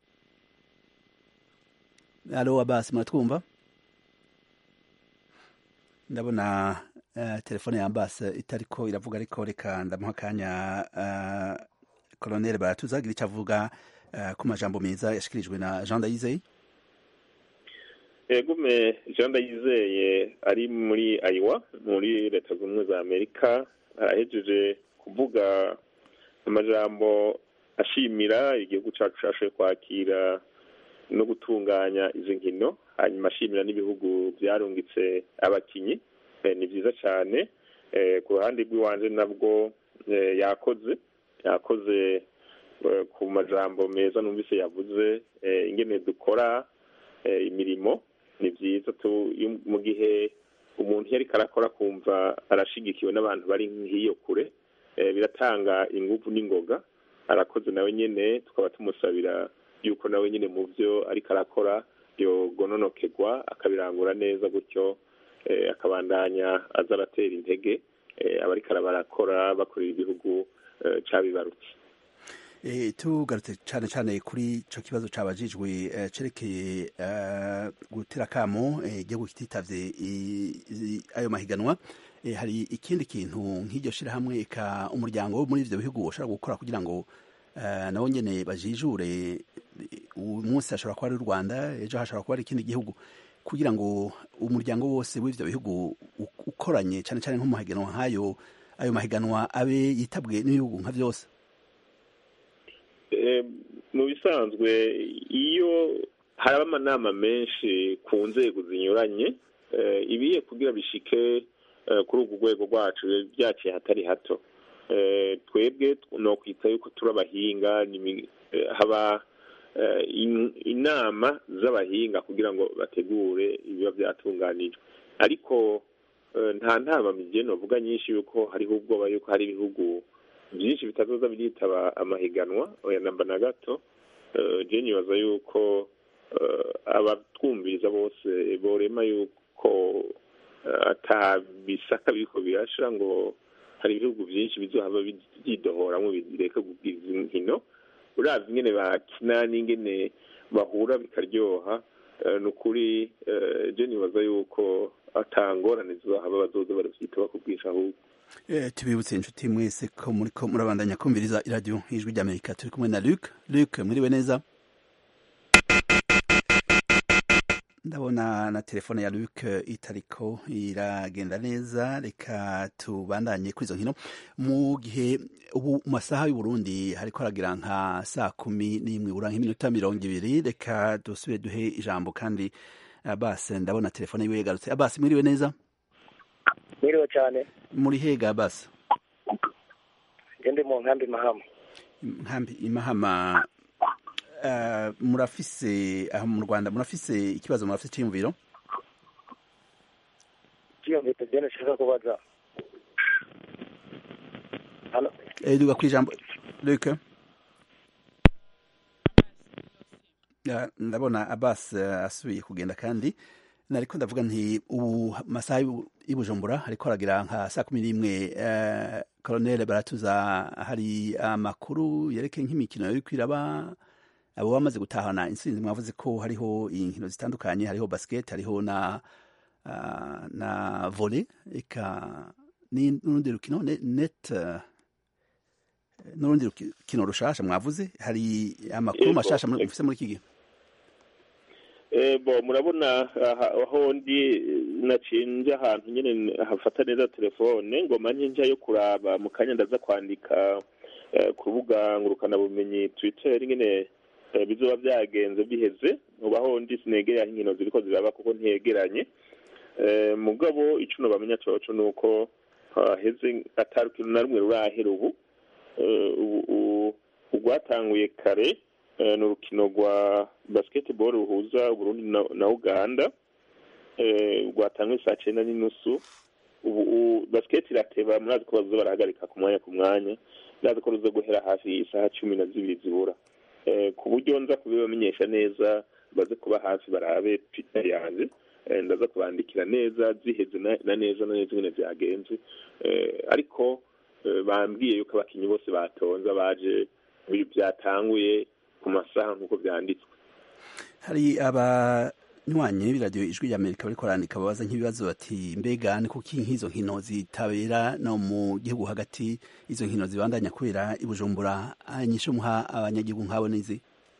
alo abasi muratwumva ndabona telefone ya ambase itariko iravuga ariko reka ndamuha akanya koloneli baratuzagira icyo avuga ku majambo meza yashikirijwe na jean ndayizeye egume jean ndayizeye ari muri ayiwa muri leta zunze ubumwe za amerika arahejeje kuvuga amajambo ashimira igihugu cyacu cyashoboye kwakira no gutunganya izi nkino hanyuma ashimira n'ibihugu byarungitse abakinyi ni byiza cyane ku ruhande rw'iwanjye nabwo yakoze yakoze ku majambo meza numvise yavuze ingene dukora imirimo ni byiza mu gihe umuntu iyo ariko arakora kumva arashigikiwe n'abantu bari nk'iyo kure biratanga ingufu n'ingoga arakoze nawe nyine tukaba tumusabira yuko nawe nyine mu byo ariko arakora yogononokerwa akabirangura neza gutyo akabandanya aza aratera intege abariko barakora bakorera igihugu cabibarutse tugarutse cyane cyane kuri icyo kibazo cyabajijwe cyerekeye gutera akamo igihugu kititavye ayo mahiganwa hari ikindi kintu nk'iryo shyirahamwe eka umuryango wo muri ibyo bihugu ushobora gukora kugira ngo nabo nyine bajijure uyu munsi hashobora kuba ari u rwanda ejo hashobora kuba ari ikindi gihugu kugira ngo umuryango wose w'ibyo bihugu ukoranye cyane cyane nko mu mahiganwa nk'ayo ayo mahiganwa abe yitabwe n'ibihugu nka byose mu bisanzwe iyo haraba amanama menshi ku nzego zinyuranye ibiye kugira bishike kuri urwo rwego rwacu byaciye hatari hato twebwe ni ukwita yuko turi abahinga haba inama z'abahinga kugira ngo bategure ibiba byatunganijwe ariko nta ntama migeno uvuga nyinshi yuko hariho ubwoba yuko hari ibihugu byinshi bitazoza biritaba amahiganwa oya namba na gato je nibaza yuko abatwumviriza bose borema yuko atabisaka biriko birashira ngo hari ibihugu byinshi bizohava byidohoramwo bireka kubwiza inkino uravye ingene bakina n'ingene bahura bikaryoha ni ukuri je nibaza yuko atangorane zizohava bazoza baravyita bakubwisha ahubwo tubibutse inshuti mwese ko muriko murabandanya kumviriza iradiyo ijwi ry'amerika turi kumwe na luc luc mwiriwe neza ndabona na telefone ya luc itariko iragenda neza reka tubandanye kuri izo nkino mu gihe ubu mu masaha y'uburundi hariko haragira nka saa kumi n'imwe bura nk'iminota mirongo ibiri reka dusubire duhe ijambo kandi Abbas ndabona telefone yiwe yagarutse Abbas mwiriwe neza mwiriwe cyane muri hega Abbas ndi mu nkambi mahama nkambi imahama uh, murafise aho mu Rwanda murafise ikibazo murafise cyiyumviro cyiyumviro byo nashaka kubaza hano eh duga kwijambo Luc Ya, ndabona Abbas uh, asubiye kugenda kandi nariko ndavuga nti ubu masaha y'u- y'Ibujumbura ariko aragira nka saa kumi n'imwe uh, Colonel Baratuza hari amakuru yerekeye nk'imikino yari kwiraba abo bamaze gutahana intsinzi mwavuze ko hariho inkino zitandukanye hariho basket hariho na uh, na volley eka ni- n'urundi rukino ne- net uh, n'urundi rukino rushasha mwavuze hari amakuru Yego. mashasha muri- mufise muri iki gihe Eh, bo murabona aha- aho ndi nacinje ahantu nyene hafata neza telefone ngoma nkinja yo kuraba mu kanya ndaza kwandika eh, ku rubuga ngurukana bumenyi twitter nyene eh, bizoba byagenze biheze ubu aho ndi sinegereye aho inkino ziriko ziraba kuko ntegeranye Eh, mugabo ico nobamenya coco nuko haheze atari ikintu na rumwe rurahera ubu Eh, ubu u- urwatanguye kare eh, ni urukino rwa basketball ruhuza Burundi na- na Uganda eh, rwatanguye saa cyenda n'inusu ubu u- basket irateba murazi ko bazoza barahagarika ku mwanya ku mwanya ndazi ko ruza guhera hafi isaha cumi na zibiri zibura Eh, ku buryo nza kubibamenyesha neza baze kuba hafi barabe twitter yanjye Eh, ndaza kubandikira neza ziheze na na neza na neza ingene vyagenze Eh, ariko eh, bambwiye yuko abakinyi bose batonze baje bi- byatanguye ku masaha nk'uko byanditswe hari abanywanyi b'iradiyo ijwi ry'amerika bariko barandika babaza nk'ibibazo bati mbega ni kuki nk'izo nkino zitabera no mu gihugu hagati izo nkino zibandanya kubera i bujumbura inyishu muha abanyagihugu nk'abo n'izi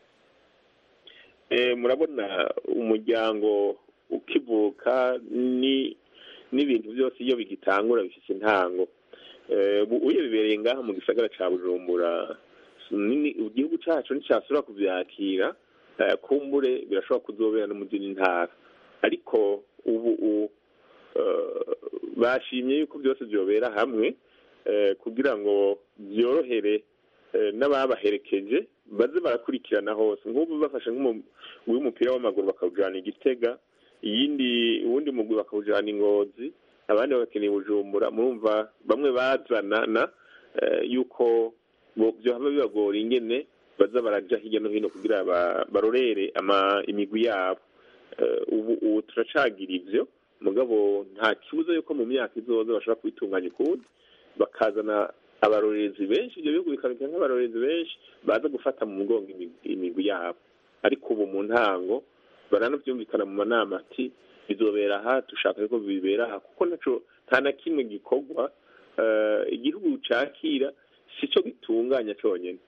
Eh, murabona umuryango ukivuka ni n'ibintu byose iyo bigitangura bifite intango Eh, ubu uye bibereye ngaha mu gisagara ca bujumbura nini igihugu cacu nticyasubira kuvyakira eh, kumbure birashobora kuzobera no mu zindi ntara ariko ubu u- eh, bashimye yuko byose byobera hamwe eh, kugira ngo byorohere eh, n'ababaherekeje baze barakurikirana hose nk'ubu bafashe nk'umugwi w'umupira w'amaguru bakawujana igitega iyindi uwundi mugwi bakawujana ingozi abandi bagakeneye bujumbura murumva bamwe bazanana eh, yuko bo- vyohava bibagora ingene baza baraja hirya no hino kugira ba- barorere ama imigwi yabo Eh, ubu ubu turacagira ivyo mugabo nta kibuza yuko mu myaka izoza bashobora kubitunganya ukundi bakazana abarorerezi benshi ibyo bihugu bikabika nk'abarorerezi benshi baza gufata mu mugongo imigwi- imigwi yabo ariko ubu mu ntango baranavyumvikana mu manama ati bizobera aha dushaka yuko bibera aha kuko naco nta na kimwe gikorwa eh, igihugu cakira sico gitunganya conyene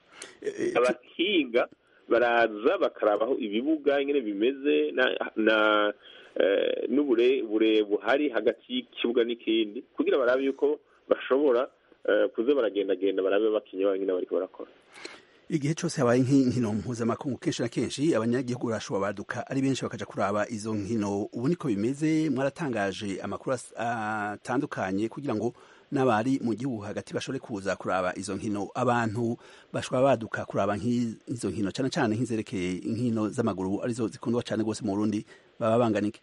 abahinga baraza bakarabaho ibibuga ingene bimeze na, na eh, n'ubure buhari hagati y'ikibuga n'ikindi kugira barabe yuko bashobora eh, kuza baragendagenda barabe bakinye banyine bariko barakora igihe cyose habaye nk'inkino mpuzamakungu kenshi na kenshi abanyagihugu barashobora baduka ari benshi bakaja kuraba izo nkino ubu niko bimeze mwaratangaje amakuru as- atandukanye kugira ngo n'abari mu gihugu hagati bashobore kuza kuraba izo nkino abantu bashobora baduka kuraba nk'izo nkino cyane cyane nk'izerekeye inkino z'amaguru arizo zikundwa cyane rwose mu Burundi baba banganike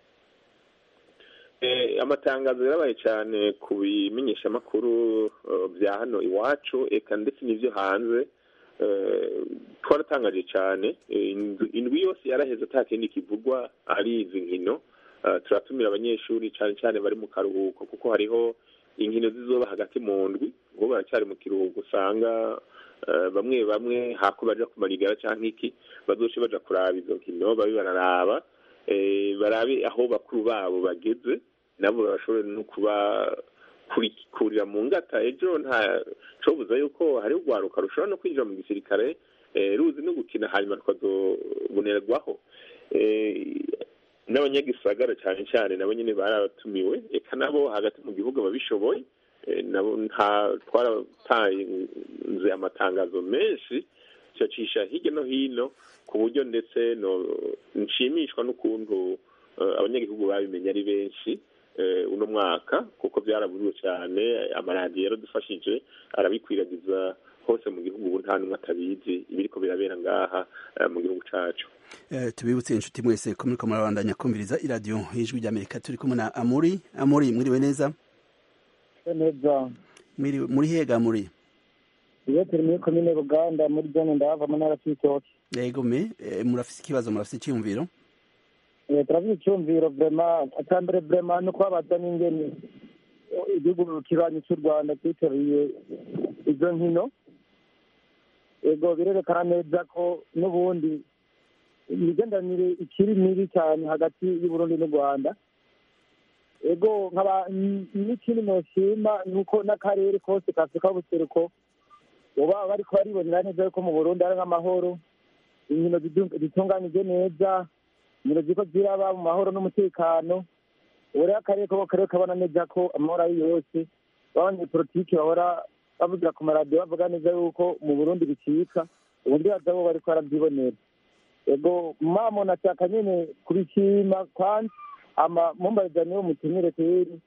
Eh, amatangazo yarabaye cyane ku bimenyeshamakuru eh, bya hano iwacu eka ndetse n'ibyo hanze Eh, twaratangaje cyane Eh, indwi- indwi yose yaraheze ata kindi kivugwa ari izi nkino Eh, turatumira abanyeshuri cyane cyane bari mu karuhuko kuko hariho inkino zizoba hagati mu ndwi ngo baracyari mu kiruhuko usanga eh, bamwe bamwe hako baja kumarigara canke iki bazoce baja kuraba izo nkino babe bararaba eh, barabe aho bakuru babo bageze nabo bashobore no kuba kuri- kurira mu ngata ejo nta cobuza yuko hari urwaruka rushobora no kwinjira mu gisirikare eh, ruzi no gukina hanyuma rukazobonerwaho Eh, n'abanyagisagara cyane cyane nabo nyine baratumiwe eka nabo hagati mu gihugu ababishoboye eh, nabo nta twaratanze amatangazo menshi tuyacisha hirya no hino ku buryo ndetse no nshimishwa n'ukuntu abanyagihugu babimenye ari benshi uno mwaka kuko byaraburiwe cyane amaradiyo yaradufashije arabikwiragiza hose mu gihugu ubu nta n'umwe atabizi ibiriko birabera ngaha mu gihugu cacu tubibutse inshuti mwese ko muriko murabandanya kumviriza iradiyo y'ijwi ry'amerika turi kumwe na amuri amuri mwiriwe neza neza muri hega muri iyo turi muri komine buganda muri zone ndahava mu ntara c'ibitoki yego me murafise ikibazo murafise icyiyumviro turafise icyumviro vrema atambere vrema no kubabaza n'ingene igihugu kibanyi cy'u rwanda cyitabiriye izo nkino ego birerekana neza ko n'ubundi imigenderanire ikiri mibi cyane hagati y'uburundi n'u rwanda ego nkaba n'ikindi noshima ni uko n'akarere kose ka afurika y'ubuseruko uba bariko baribonera neza yuko mu burundi ari nk'amahoro inkino zitunganyije neza inkino ziriko ziraba mu mahoro n'umutekano ubu rero akarere ko karere kabona neza ko amahoro ari yose abanyepolitiki bahora bavugira ku maradiyo bavuga neza yuko mu burundi bicika ubundi bazabo bariko barabyibonera ego mamo nashaka nyene kubishima kandi ama mumbarizani w'umutumire kweri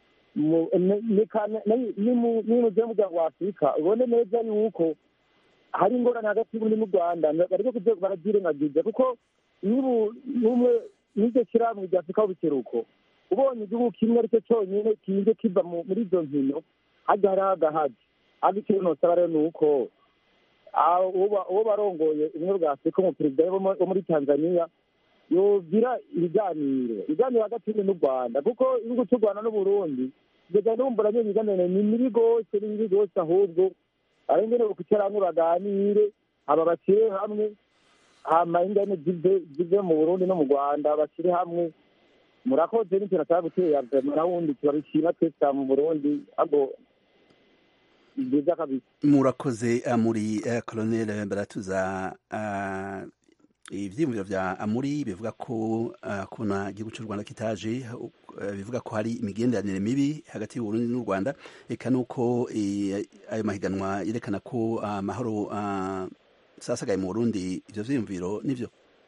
nimuje muryango wa afurika ubone neza yuko hari ingorane hagati y'uburundi n'u rwanda bariko kuja barabyirengagiza kuko n'umwe n'iryo shirahamwe rya afurika y'ubuseruko ubonye igihugu kimwe aricyo cyonyine kije kiva muri izo nkino hajya hariho agahaji ariko ikintu nosaba rero ni uko uwo barongoye ubumwe bwa afurika umuperezida wo muri tanzania yogira ibiganiro ibiganiro hagati y'uburundi n'u rwanda kuko igihugu cy'u rwanda n'uburundi kugeza n'ubu nyine ibiganiro ni mibi rwose ni mibi rwose ahubwo ari ngene bakwicara hamwe baganire aba bashyire hamwe hama ingane zive mu burundi no mu rwanda bashyire hamwe murakoze n'icyo nataka gutera vema nawundi turabishima twese mu burundi ago byiza kabisa murakoze muri colonel baratuza ivyiyumviro vya amuri bivuga ko kuna igihugu cy'u rwanda kitaje bivuga ko hari imigenderanire mibi hagati y'uburundi n'u rwanda eka nuko ayo mahiganwa yerekana ko amahoro sasagaye mu burundi ivyo vyiyumviro nivyo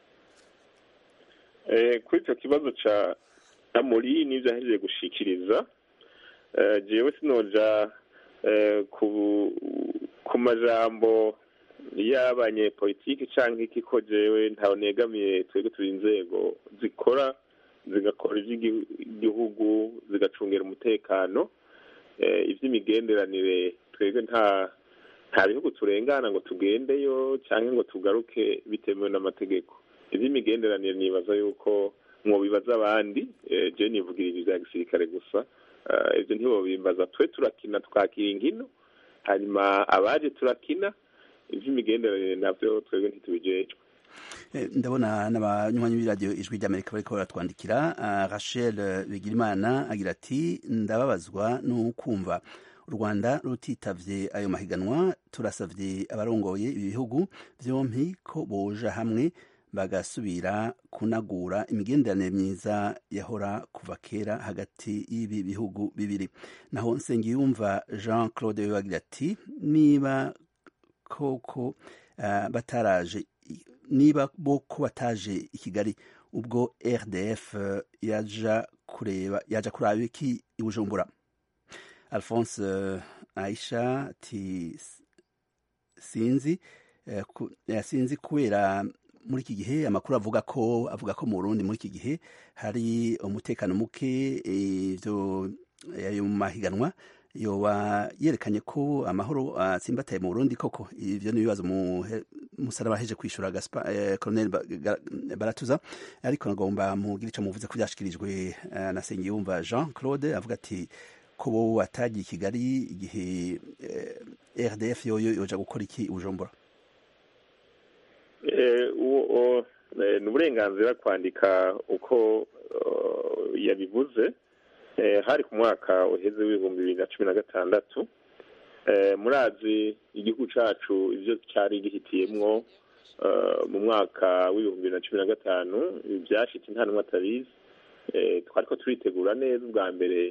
kuri icyo kibazo ca amuri n'ivyo ahejeje gushikiriza jewe sinoja ku majambo y'abanyepolitiki cyangwa iki ko jewe ntawe negamiye twebwe turi inzego zikora zigakora iby'igihugu zigacungira umutekano iby'imigenderanire twebwe nta nta bihugu turengana ngo tugendeyo cyangwa ngo tugaruke bitemewe n'amategeko iby'imigenderanire nibaza yuko mwobibaza abandi je nivugira ibi bya gisirikare gusa ibyo ntibobimbaza twe turakina twakira inkino hanyuma abaje turakina iby'imigenderanire nabyo twebwe ntitubijejwe ndabona n'abanywanyi b'iradiyo ijwi ry'amerika bariko baratwandikira rachel bigirimana agira ati ndababazwa n'ukumva u rwanda rutitavye ayo mahiganwa turasavye abarongoye ibi bihugu vyompi ko boja hamwe bagasubira kunagura imigenderanire myiza yahora kuva kera hagati y'ibi bihugu bibiri naho nsengiyumva jean claude bagira ati niba koko uh, bataraje niba bo ko bataje i kigali ubwo rdf uh, yaja kureba yaja kuraba iki i bujumbura alphonse uh, aisha ati sinzi uh, ku, uh, sinzi kubera muri iki gihe amakuru avuga ko avuga ko mu Burundi muri iki gihe hari umutekano muke ivyo ayo mahiganwa yoba yerekanye ko amahoro atsimbataye mu Burundi koko ivyo ni ibibazo musaraba heje kwishura Gaspar eh, Colonel Baratuza ariko nagomba mugira ico muvuze ko byashikirijwe uh, na Sengiyumva Jean Claude avuga ati ko bo watagiye Kigali igihe eh, RDF yoyo yoja gukora iki Bujumbura ni uburenganzira kwandika uko yabivuze hari ku mwaka uheze w'ibihumbi bibiri na cumi na gatandatu murazi igihugu cyacu ibyo cyari gihitiyemwo mu mwaka w'ibihumbi bibiri na cumi na gatanu byashyitse nta n'umwe atabizi twari ko turitegura neza ubwa mbere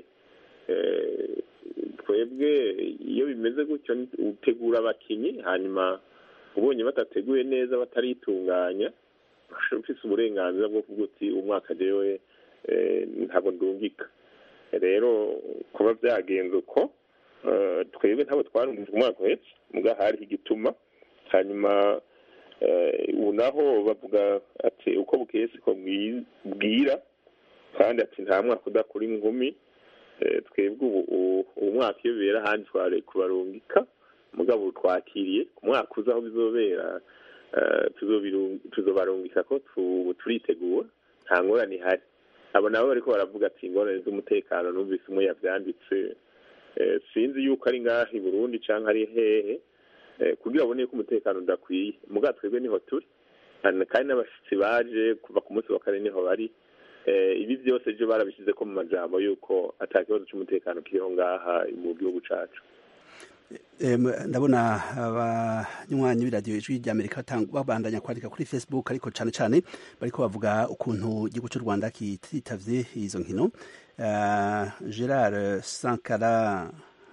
twebwe iyo bimeze gutyo utegura abakinnyi hanyuma ubonye batateguye neza bataritunganya ufite uburenganzira bwo kuvuga uti umwaka jewe ntabwo ndungika rero kuba byagenze uko twebwe ntabwo twarungije umwaka uhetse mbwa hariho igituma hanyuma ubu naho bavuga ati uko bukeye siko bwira kandi ati nta mwaka udakora inkumi twebwe ubu mwaka iyo bibera ahandi twari kubarungika mugabo twakiriye ku mwaka uza aho bizobera tuzobarungika ko turitegura nta ngorane ihari abo nabo bariko baravuga ati ingorane z'umutekano numvise umwe yavyanditse sinzi yuko ari ngaha i burundi canke ari hehe kugira abone ko umutekano udakwiye muga twebwe niho turi kandi n'abashitsi baje kuva ku munsi wa kane niho bari ibi byose ejo barabishyize ko mu majambo yuko ata kibazo cy'umutekano kiriho ngaha mu gihugu cacu ndabona abanywanyi b'iradiyo ijwi ry'amerika babandanya kwandika kuri facebook ariko cyane cyane bariko bavuga ukuntu igihugu cy'u rwanda kititavye izo nkino gerard sankara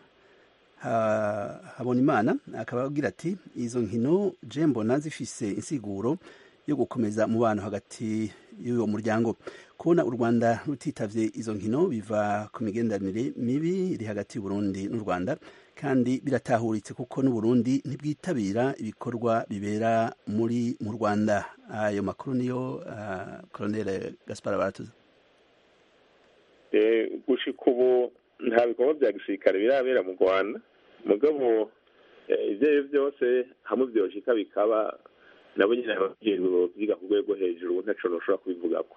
habonimana akaba agira ati izo nkino je mbona zifise insiguro yo gukomeza umubano hagati y'uwo muryango kubona u rwanda rutitavye izo nkino biva ku migenderanire mibi iri hagati y'uburundi n'u rwanda kandi biratahuritse kuko n'uburundi ntibwitabira ibikorwa bibera muri mu rwanda ayo makuru niyo uh, colonel gaspar baratuza gushika ubu nta bikorwa bya gisirikare birabera mu rwanda mugabo ibyo ari byo byose hamwe byoshika bikaba nabo nyine ababyeyi biga ku rwego hejuru ntaco noshobora kubivugako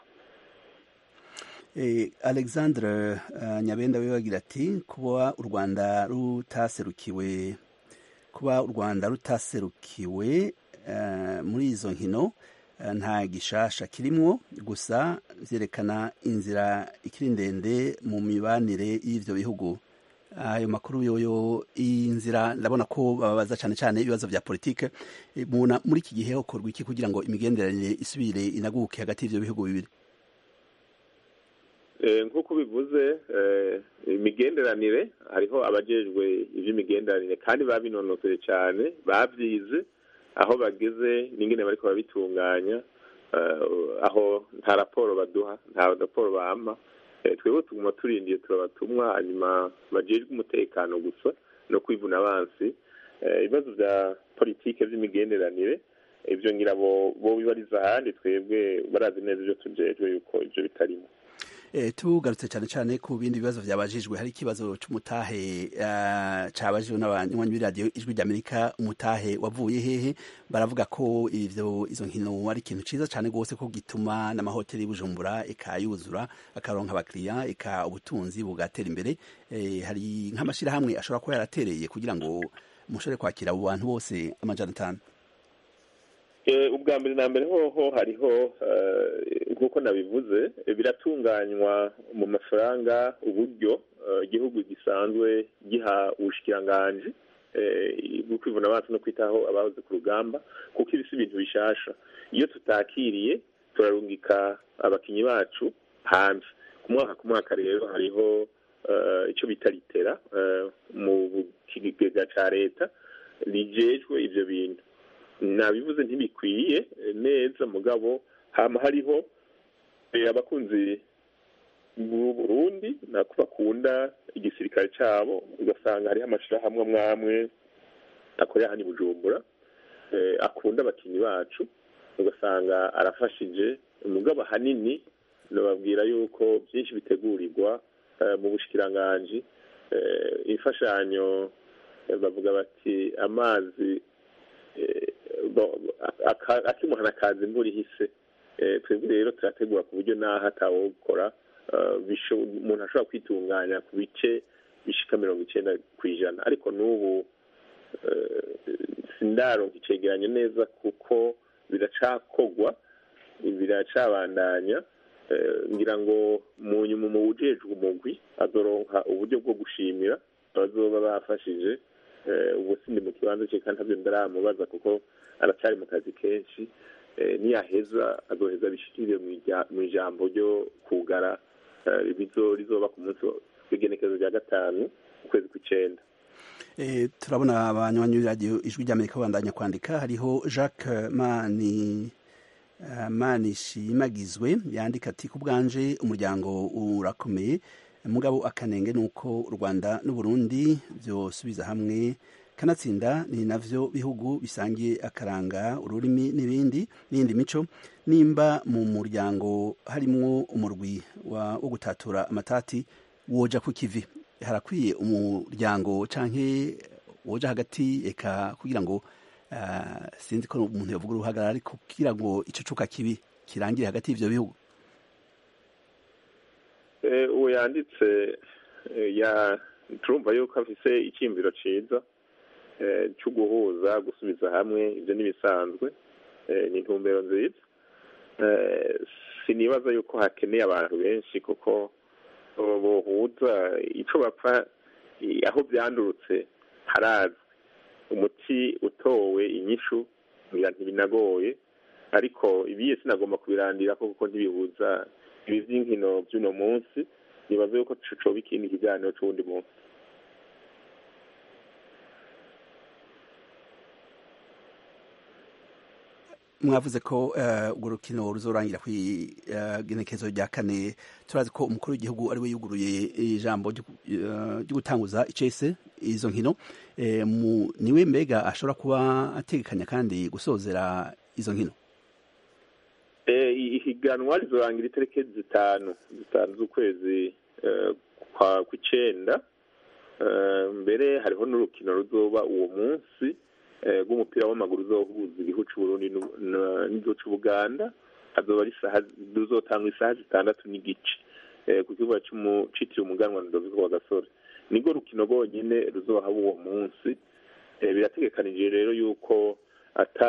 alexandre nyabenda we bagira ati kuba u rwanda rutaserukiwe kuba u rwanda rutaserukiwe muri izo nkino nta gishasha kirimwo gusa vyerekana inzira ikiri ndende mu mibanire y'ivyo bihugu ayo makuru yoyo inzira ndabona ko babaza cyane cyane ibibazo vya politike mubona muri iki gihe hokorwa iki kugira ngo imigenderanire isubire inaguke hagati y'ivyo bihugu bibiri nk'uko bivuze imigenderanire hariho abajejwe iby'imigenderanire kandi babinonoseye cyane babyize aho bageze n'ingene bariko babitunganya aho nta raporo baduha nta raporo bampa twebwe tuguma turindiye turabatumwa hanyuma bajejwe umutekano gusa no kwivuna abansi ibibazo bya politike by'imigenderanire ibyo ngira bo bibariza ahandi twebwe barazi neza ibyo tujejwe yuko ibyo bitarimo tugarutse cyane cyane ku bindi bibazo byabajijwe hari ikibazo cy'umutahe cyabajijwe n'abanywanyi b'iradiyo ijwi ry'amerika umutahe wavuye hehe baravuga ko ivyo izo nkino ari ikintu ciza cyane rwose ko gituma n'amahoteli y'ubujumbura eka yuzura akaronka abakiriya eka ubutunzi bugatera imbere hari nk'amashyirahamwe ashobora kuba yaratereye kugira ngo mushobore kwakira abo bantu bose amajana atanu ubwa mbere na mbere hoho hariho nk'uko nabivuze biratunganywa mu mafaranga uburyo igihugu gisanzwe giha ubushikiranganji bwo kwivuna amaso no kwitaho abahoze ku rugamba kuko ibi si ibintu bishasha iyo tutakiriye turarungika abakinnyi bacu hanze ku mwaka ku mwaka rero hariho icyo bita litera mu kigega cya leta rijejwe ibyo bintu nabivuze ntibikwiye neza mugabo hama hariho abakunzi b'u Burundi nako bakunda igisirikare cyabo ugasanga hariho amashirahamwe amwe amwe akorera hano i Bujumbura akunda abakinnyi bacu ugasanga arafashije mugabo ahanini nababwira yuko byinshi bitegurirwa mu bushikiranganji imfashanyo bavuga bati amazi akimuhana akaza imvura ihise twebwe rero turategura ku buryo n'aho atawukora umuntu ashobora kwitunganya ku bice bishika mirongo icyenda ku ijana ariko n'ubu sindaronka icegeranyo neza kuko biracakogwa biracabandanya ngira ngo mu nyuma mu wujejwe umugwi azoronka uburyo bwo gushimira abazoba bafashije ubu sindi mu kibanza cye kandi ntabyo ndaramubaza kuko aracyari mu kazi kenshi niyaheza azoheza bishikire mu ijambo ryo kugara rizoba ku munsi w'igenekezo rya gatanu ukwezi kw'icenda turabona abanywanyi b'iradiyo ijwi ry'amerika bandanya kwandika hariho jacques mani manishimagizwe yandika ati ku bwanje umuryango urakomeye mugabo akanenge ni uko u rwanda n'uburundi byosubiza hamwe kanatsinda ni navyo bihugu bisangiye akaranga ururimi n'ibindi n'iyindi mico nimba mu muryango harimwo umurwi wo gutatura amatati woja ku kivi harakwiye umuryango canke woja hagati eka kugira ngo uh, sinzi ko umuntu yavuga uruhagarara ariko kugira ngo ico cuka kibi kirangire hagati y'ivyo bihugu uwo yanditse ya turumva yuko afise icyiyumviro ciza cyo guhuza gusubiza hamwe ibyo n'ibisanzwe ni intumbero nziza sinibaza yuko hakeneye abantu benshi kuko bohuza icyo bapfa aho byandurutse harazwi umuti utowe inyishu ntibinagoye ariko ibiye sinagomba kubirandira kuko ntibihuza ibi by'inkino by'uno munsi nibaza yuko coba ikindi kiganiro c'uwundi munsi mwavuze ko urwo rukino ruzorangira ku igenekezo rya kane turazi ko umukuru w'igihugu ariwe yuguruye ijambo ryo gutanguza icese izo nkino niwe mbega ashobora kuba ategekanya kandi gusozera izo nkino ihiganwa rizorangira itariki zitanu zitanu z'ukwezi kw'icenda mbere hariho n'urukino ruzoba uwo munsi rw'umupira w'amaguru uzohuza igihugu c'uburundi n'igihugu c'ubuganda hazoba ruzotanga isaha zitandatu n'igice ku kibuga citiriwe umuganwa ndoviko wa gasore nirwo rukino rwonyene ruzohaba uwo munsi birategekanije rero yuko ata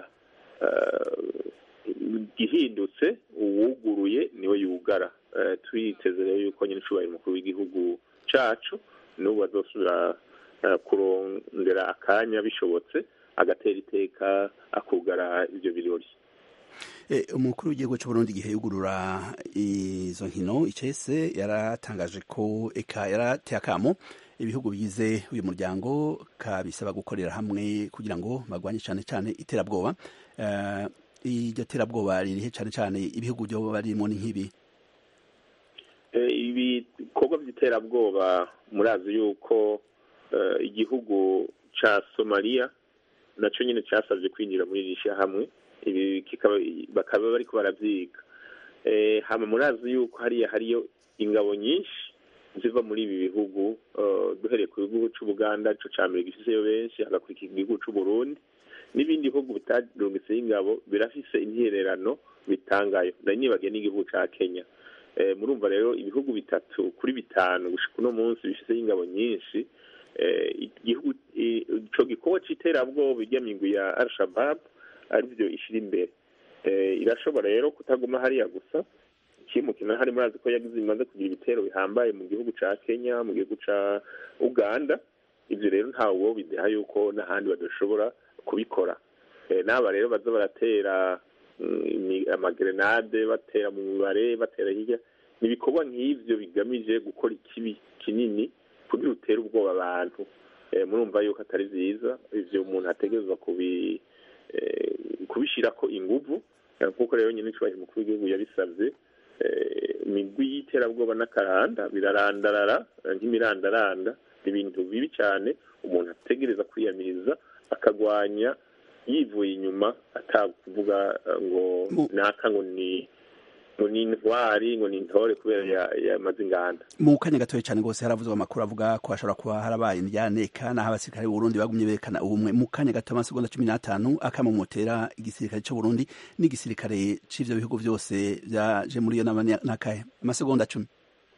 gihindutse uwuguruye niwe yugara twiteze rero yuko nyine icubahiro umukuru w'igihugu cacu n'ubu bazosubira kurondera akanya bishobotse agatera iteka akugara ivyo birori umukuru w'igihugu c'uburundi igihe yugurura izo nkino icese yaratangaje ko eka yarateye akamo ibihugu bigize uyu muryango kabisaba gukorera hamwe kugira ngo bagwanye cane cane iterabwoba iryo terabwoba ririhe cane cane ibihugu vyoba barimo ni nk'ibi ibikorwa vy'iterabwoba murazi yuko igihugu ca somaliya naco nyene casavye kwinjira muri iri hamwe ibi bakaba bariko baravyiga hama murazi yuko hariya hariyo ingabo nyinshi ziva muri ibi bihugu duhereye ku gihugu c'ubuganda ico ca mbere gifiseyo benshi hagakurikira igihugu c'uburundi n'ibindi bihugu bitarungiseho ingabo birafise intererano bitangayo nari nibagiye n'igihugu ca kenya murumva rero ibihugu bitatu kuri bitanu gushika uno munsi bifiseho ingabo nyinshi igihugu ico gikorwa c'iterabwoba irya migwi ya al-shabab arivyo ishira imbere irashobora rero kutaguma hariya gusa ikimukina hari murazi ko yagize bimaze kugira ibitero bihambaye mu gihugu ca kenya mu gihugu ca uganda ivyo rero ntawe bideha yuko n'ahandi badashobora kubikora n'aba rero baza baratera amagerenade batera mu mibare batera hirya ni ibikorwa nk'ivyo bigamije gukora ikibi kinini kugira utere ubwoba abantu murumva yuko atari vyiza ivyo umuntu ategerezwa kubi kubishirako inguvu nk'uko rero nyine icubahiro umukuru w'igihugu yabisavye imigwi y'iterabwoba n'akaranda birarandarara nk'imirandaranda ni ibintu bibi cyane umuntu ategereza kwiyamiriza akagwanya yivuye inyuma atakuvuga ngo naka ngo ni ngo ni intwari ngo ni intore kubera yamaze inganda mu kanya gatoya cyane rwose haravuzwe amakuru avuga ko hashobora kuba harabaye indyaneka n'aho abasirikare b'uburundi bagumye berekana ubumwe mu kanya gato amasegonda cumi n'atanu akamamotera igisirikare c'uburundi n'igisirikare c'ivyo bihugu vyose vyaje muri iyo nama n'akahe amasegonda cumi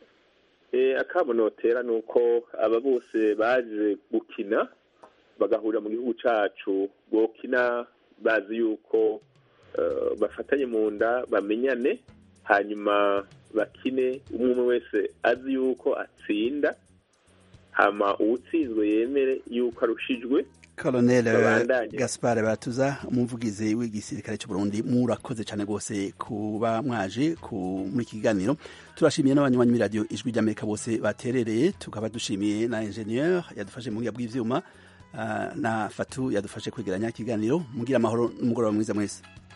akamunotera ni uko aba bose baje gukina bagahurira mu gihugu cacu bokina bazi yuko bafatanye mu nda bamenyane hanyuma bakine umwe umwe wese azi yuko atsinda hama uwutsinzwe yemere yuko arushijwe Colonel Gaspar Batuza umuvugizi w'igisirikare cy'u Burundi murakoze cyane rwose kuba mwaje muri iki kiganiro turashimiye n'abanywanyi muri radio ijwi ry'Amerika bose baterereye tukaba dushimiye na ingenieur yadufashe mu bw'ivyuma uh, na Fatu yadufashe kwegeranya ikiganiro mugira amahoro n'umugoroba mwiza mwese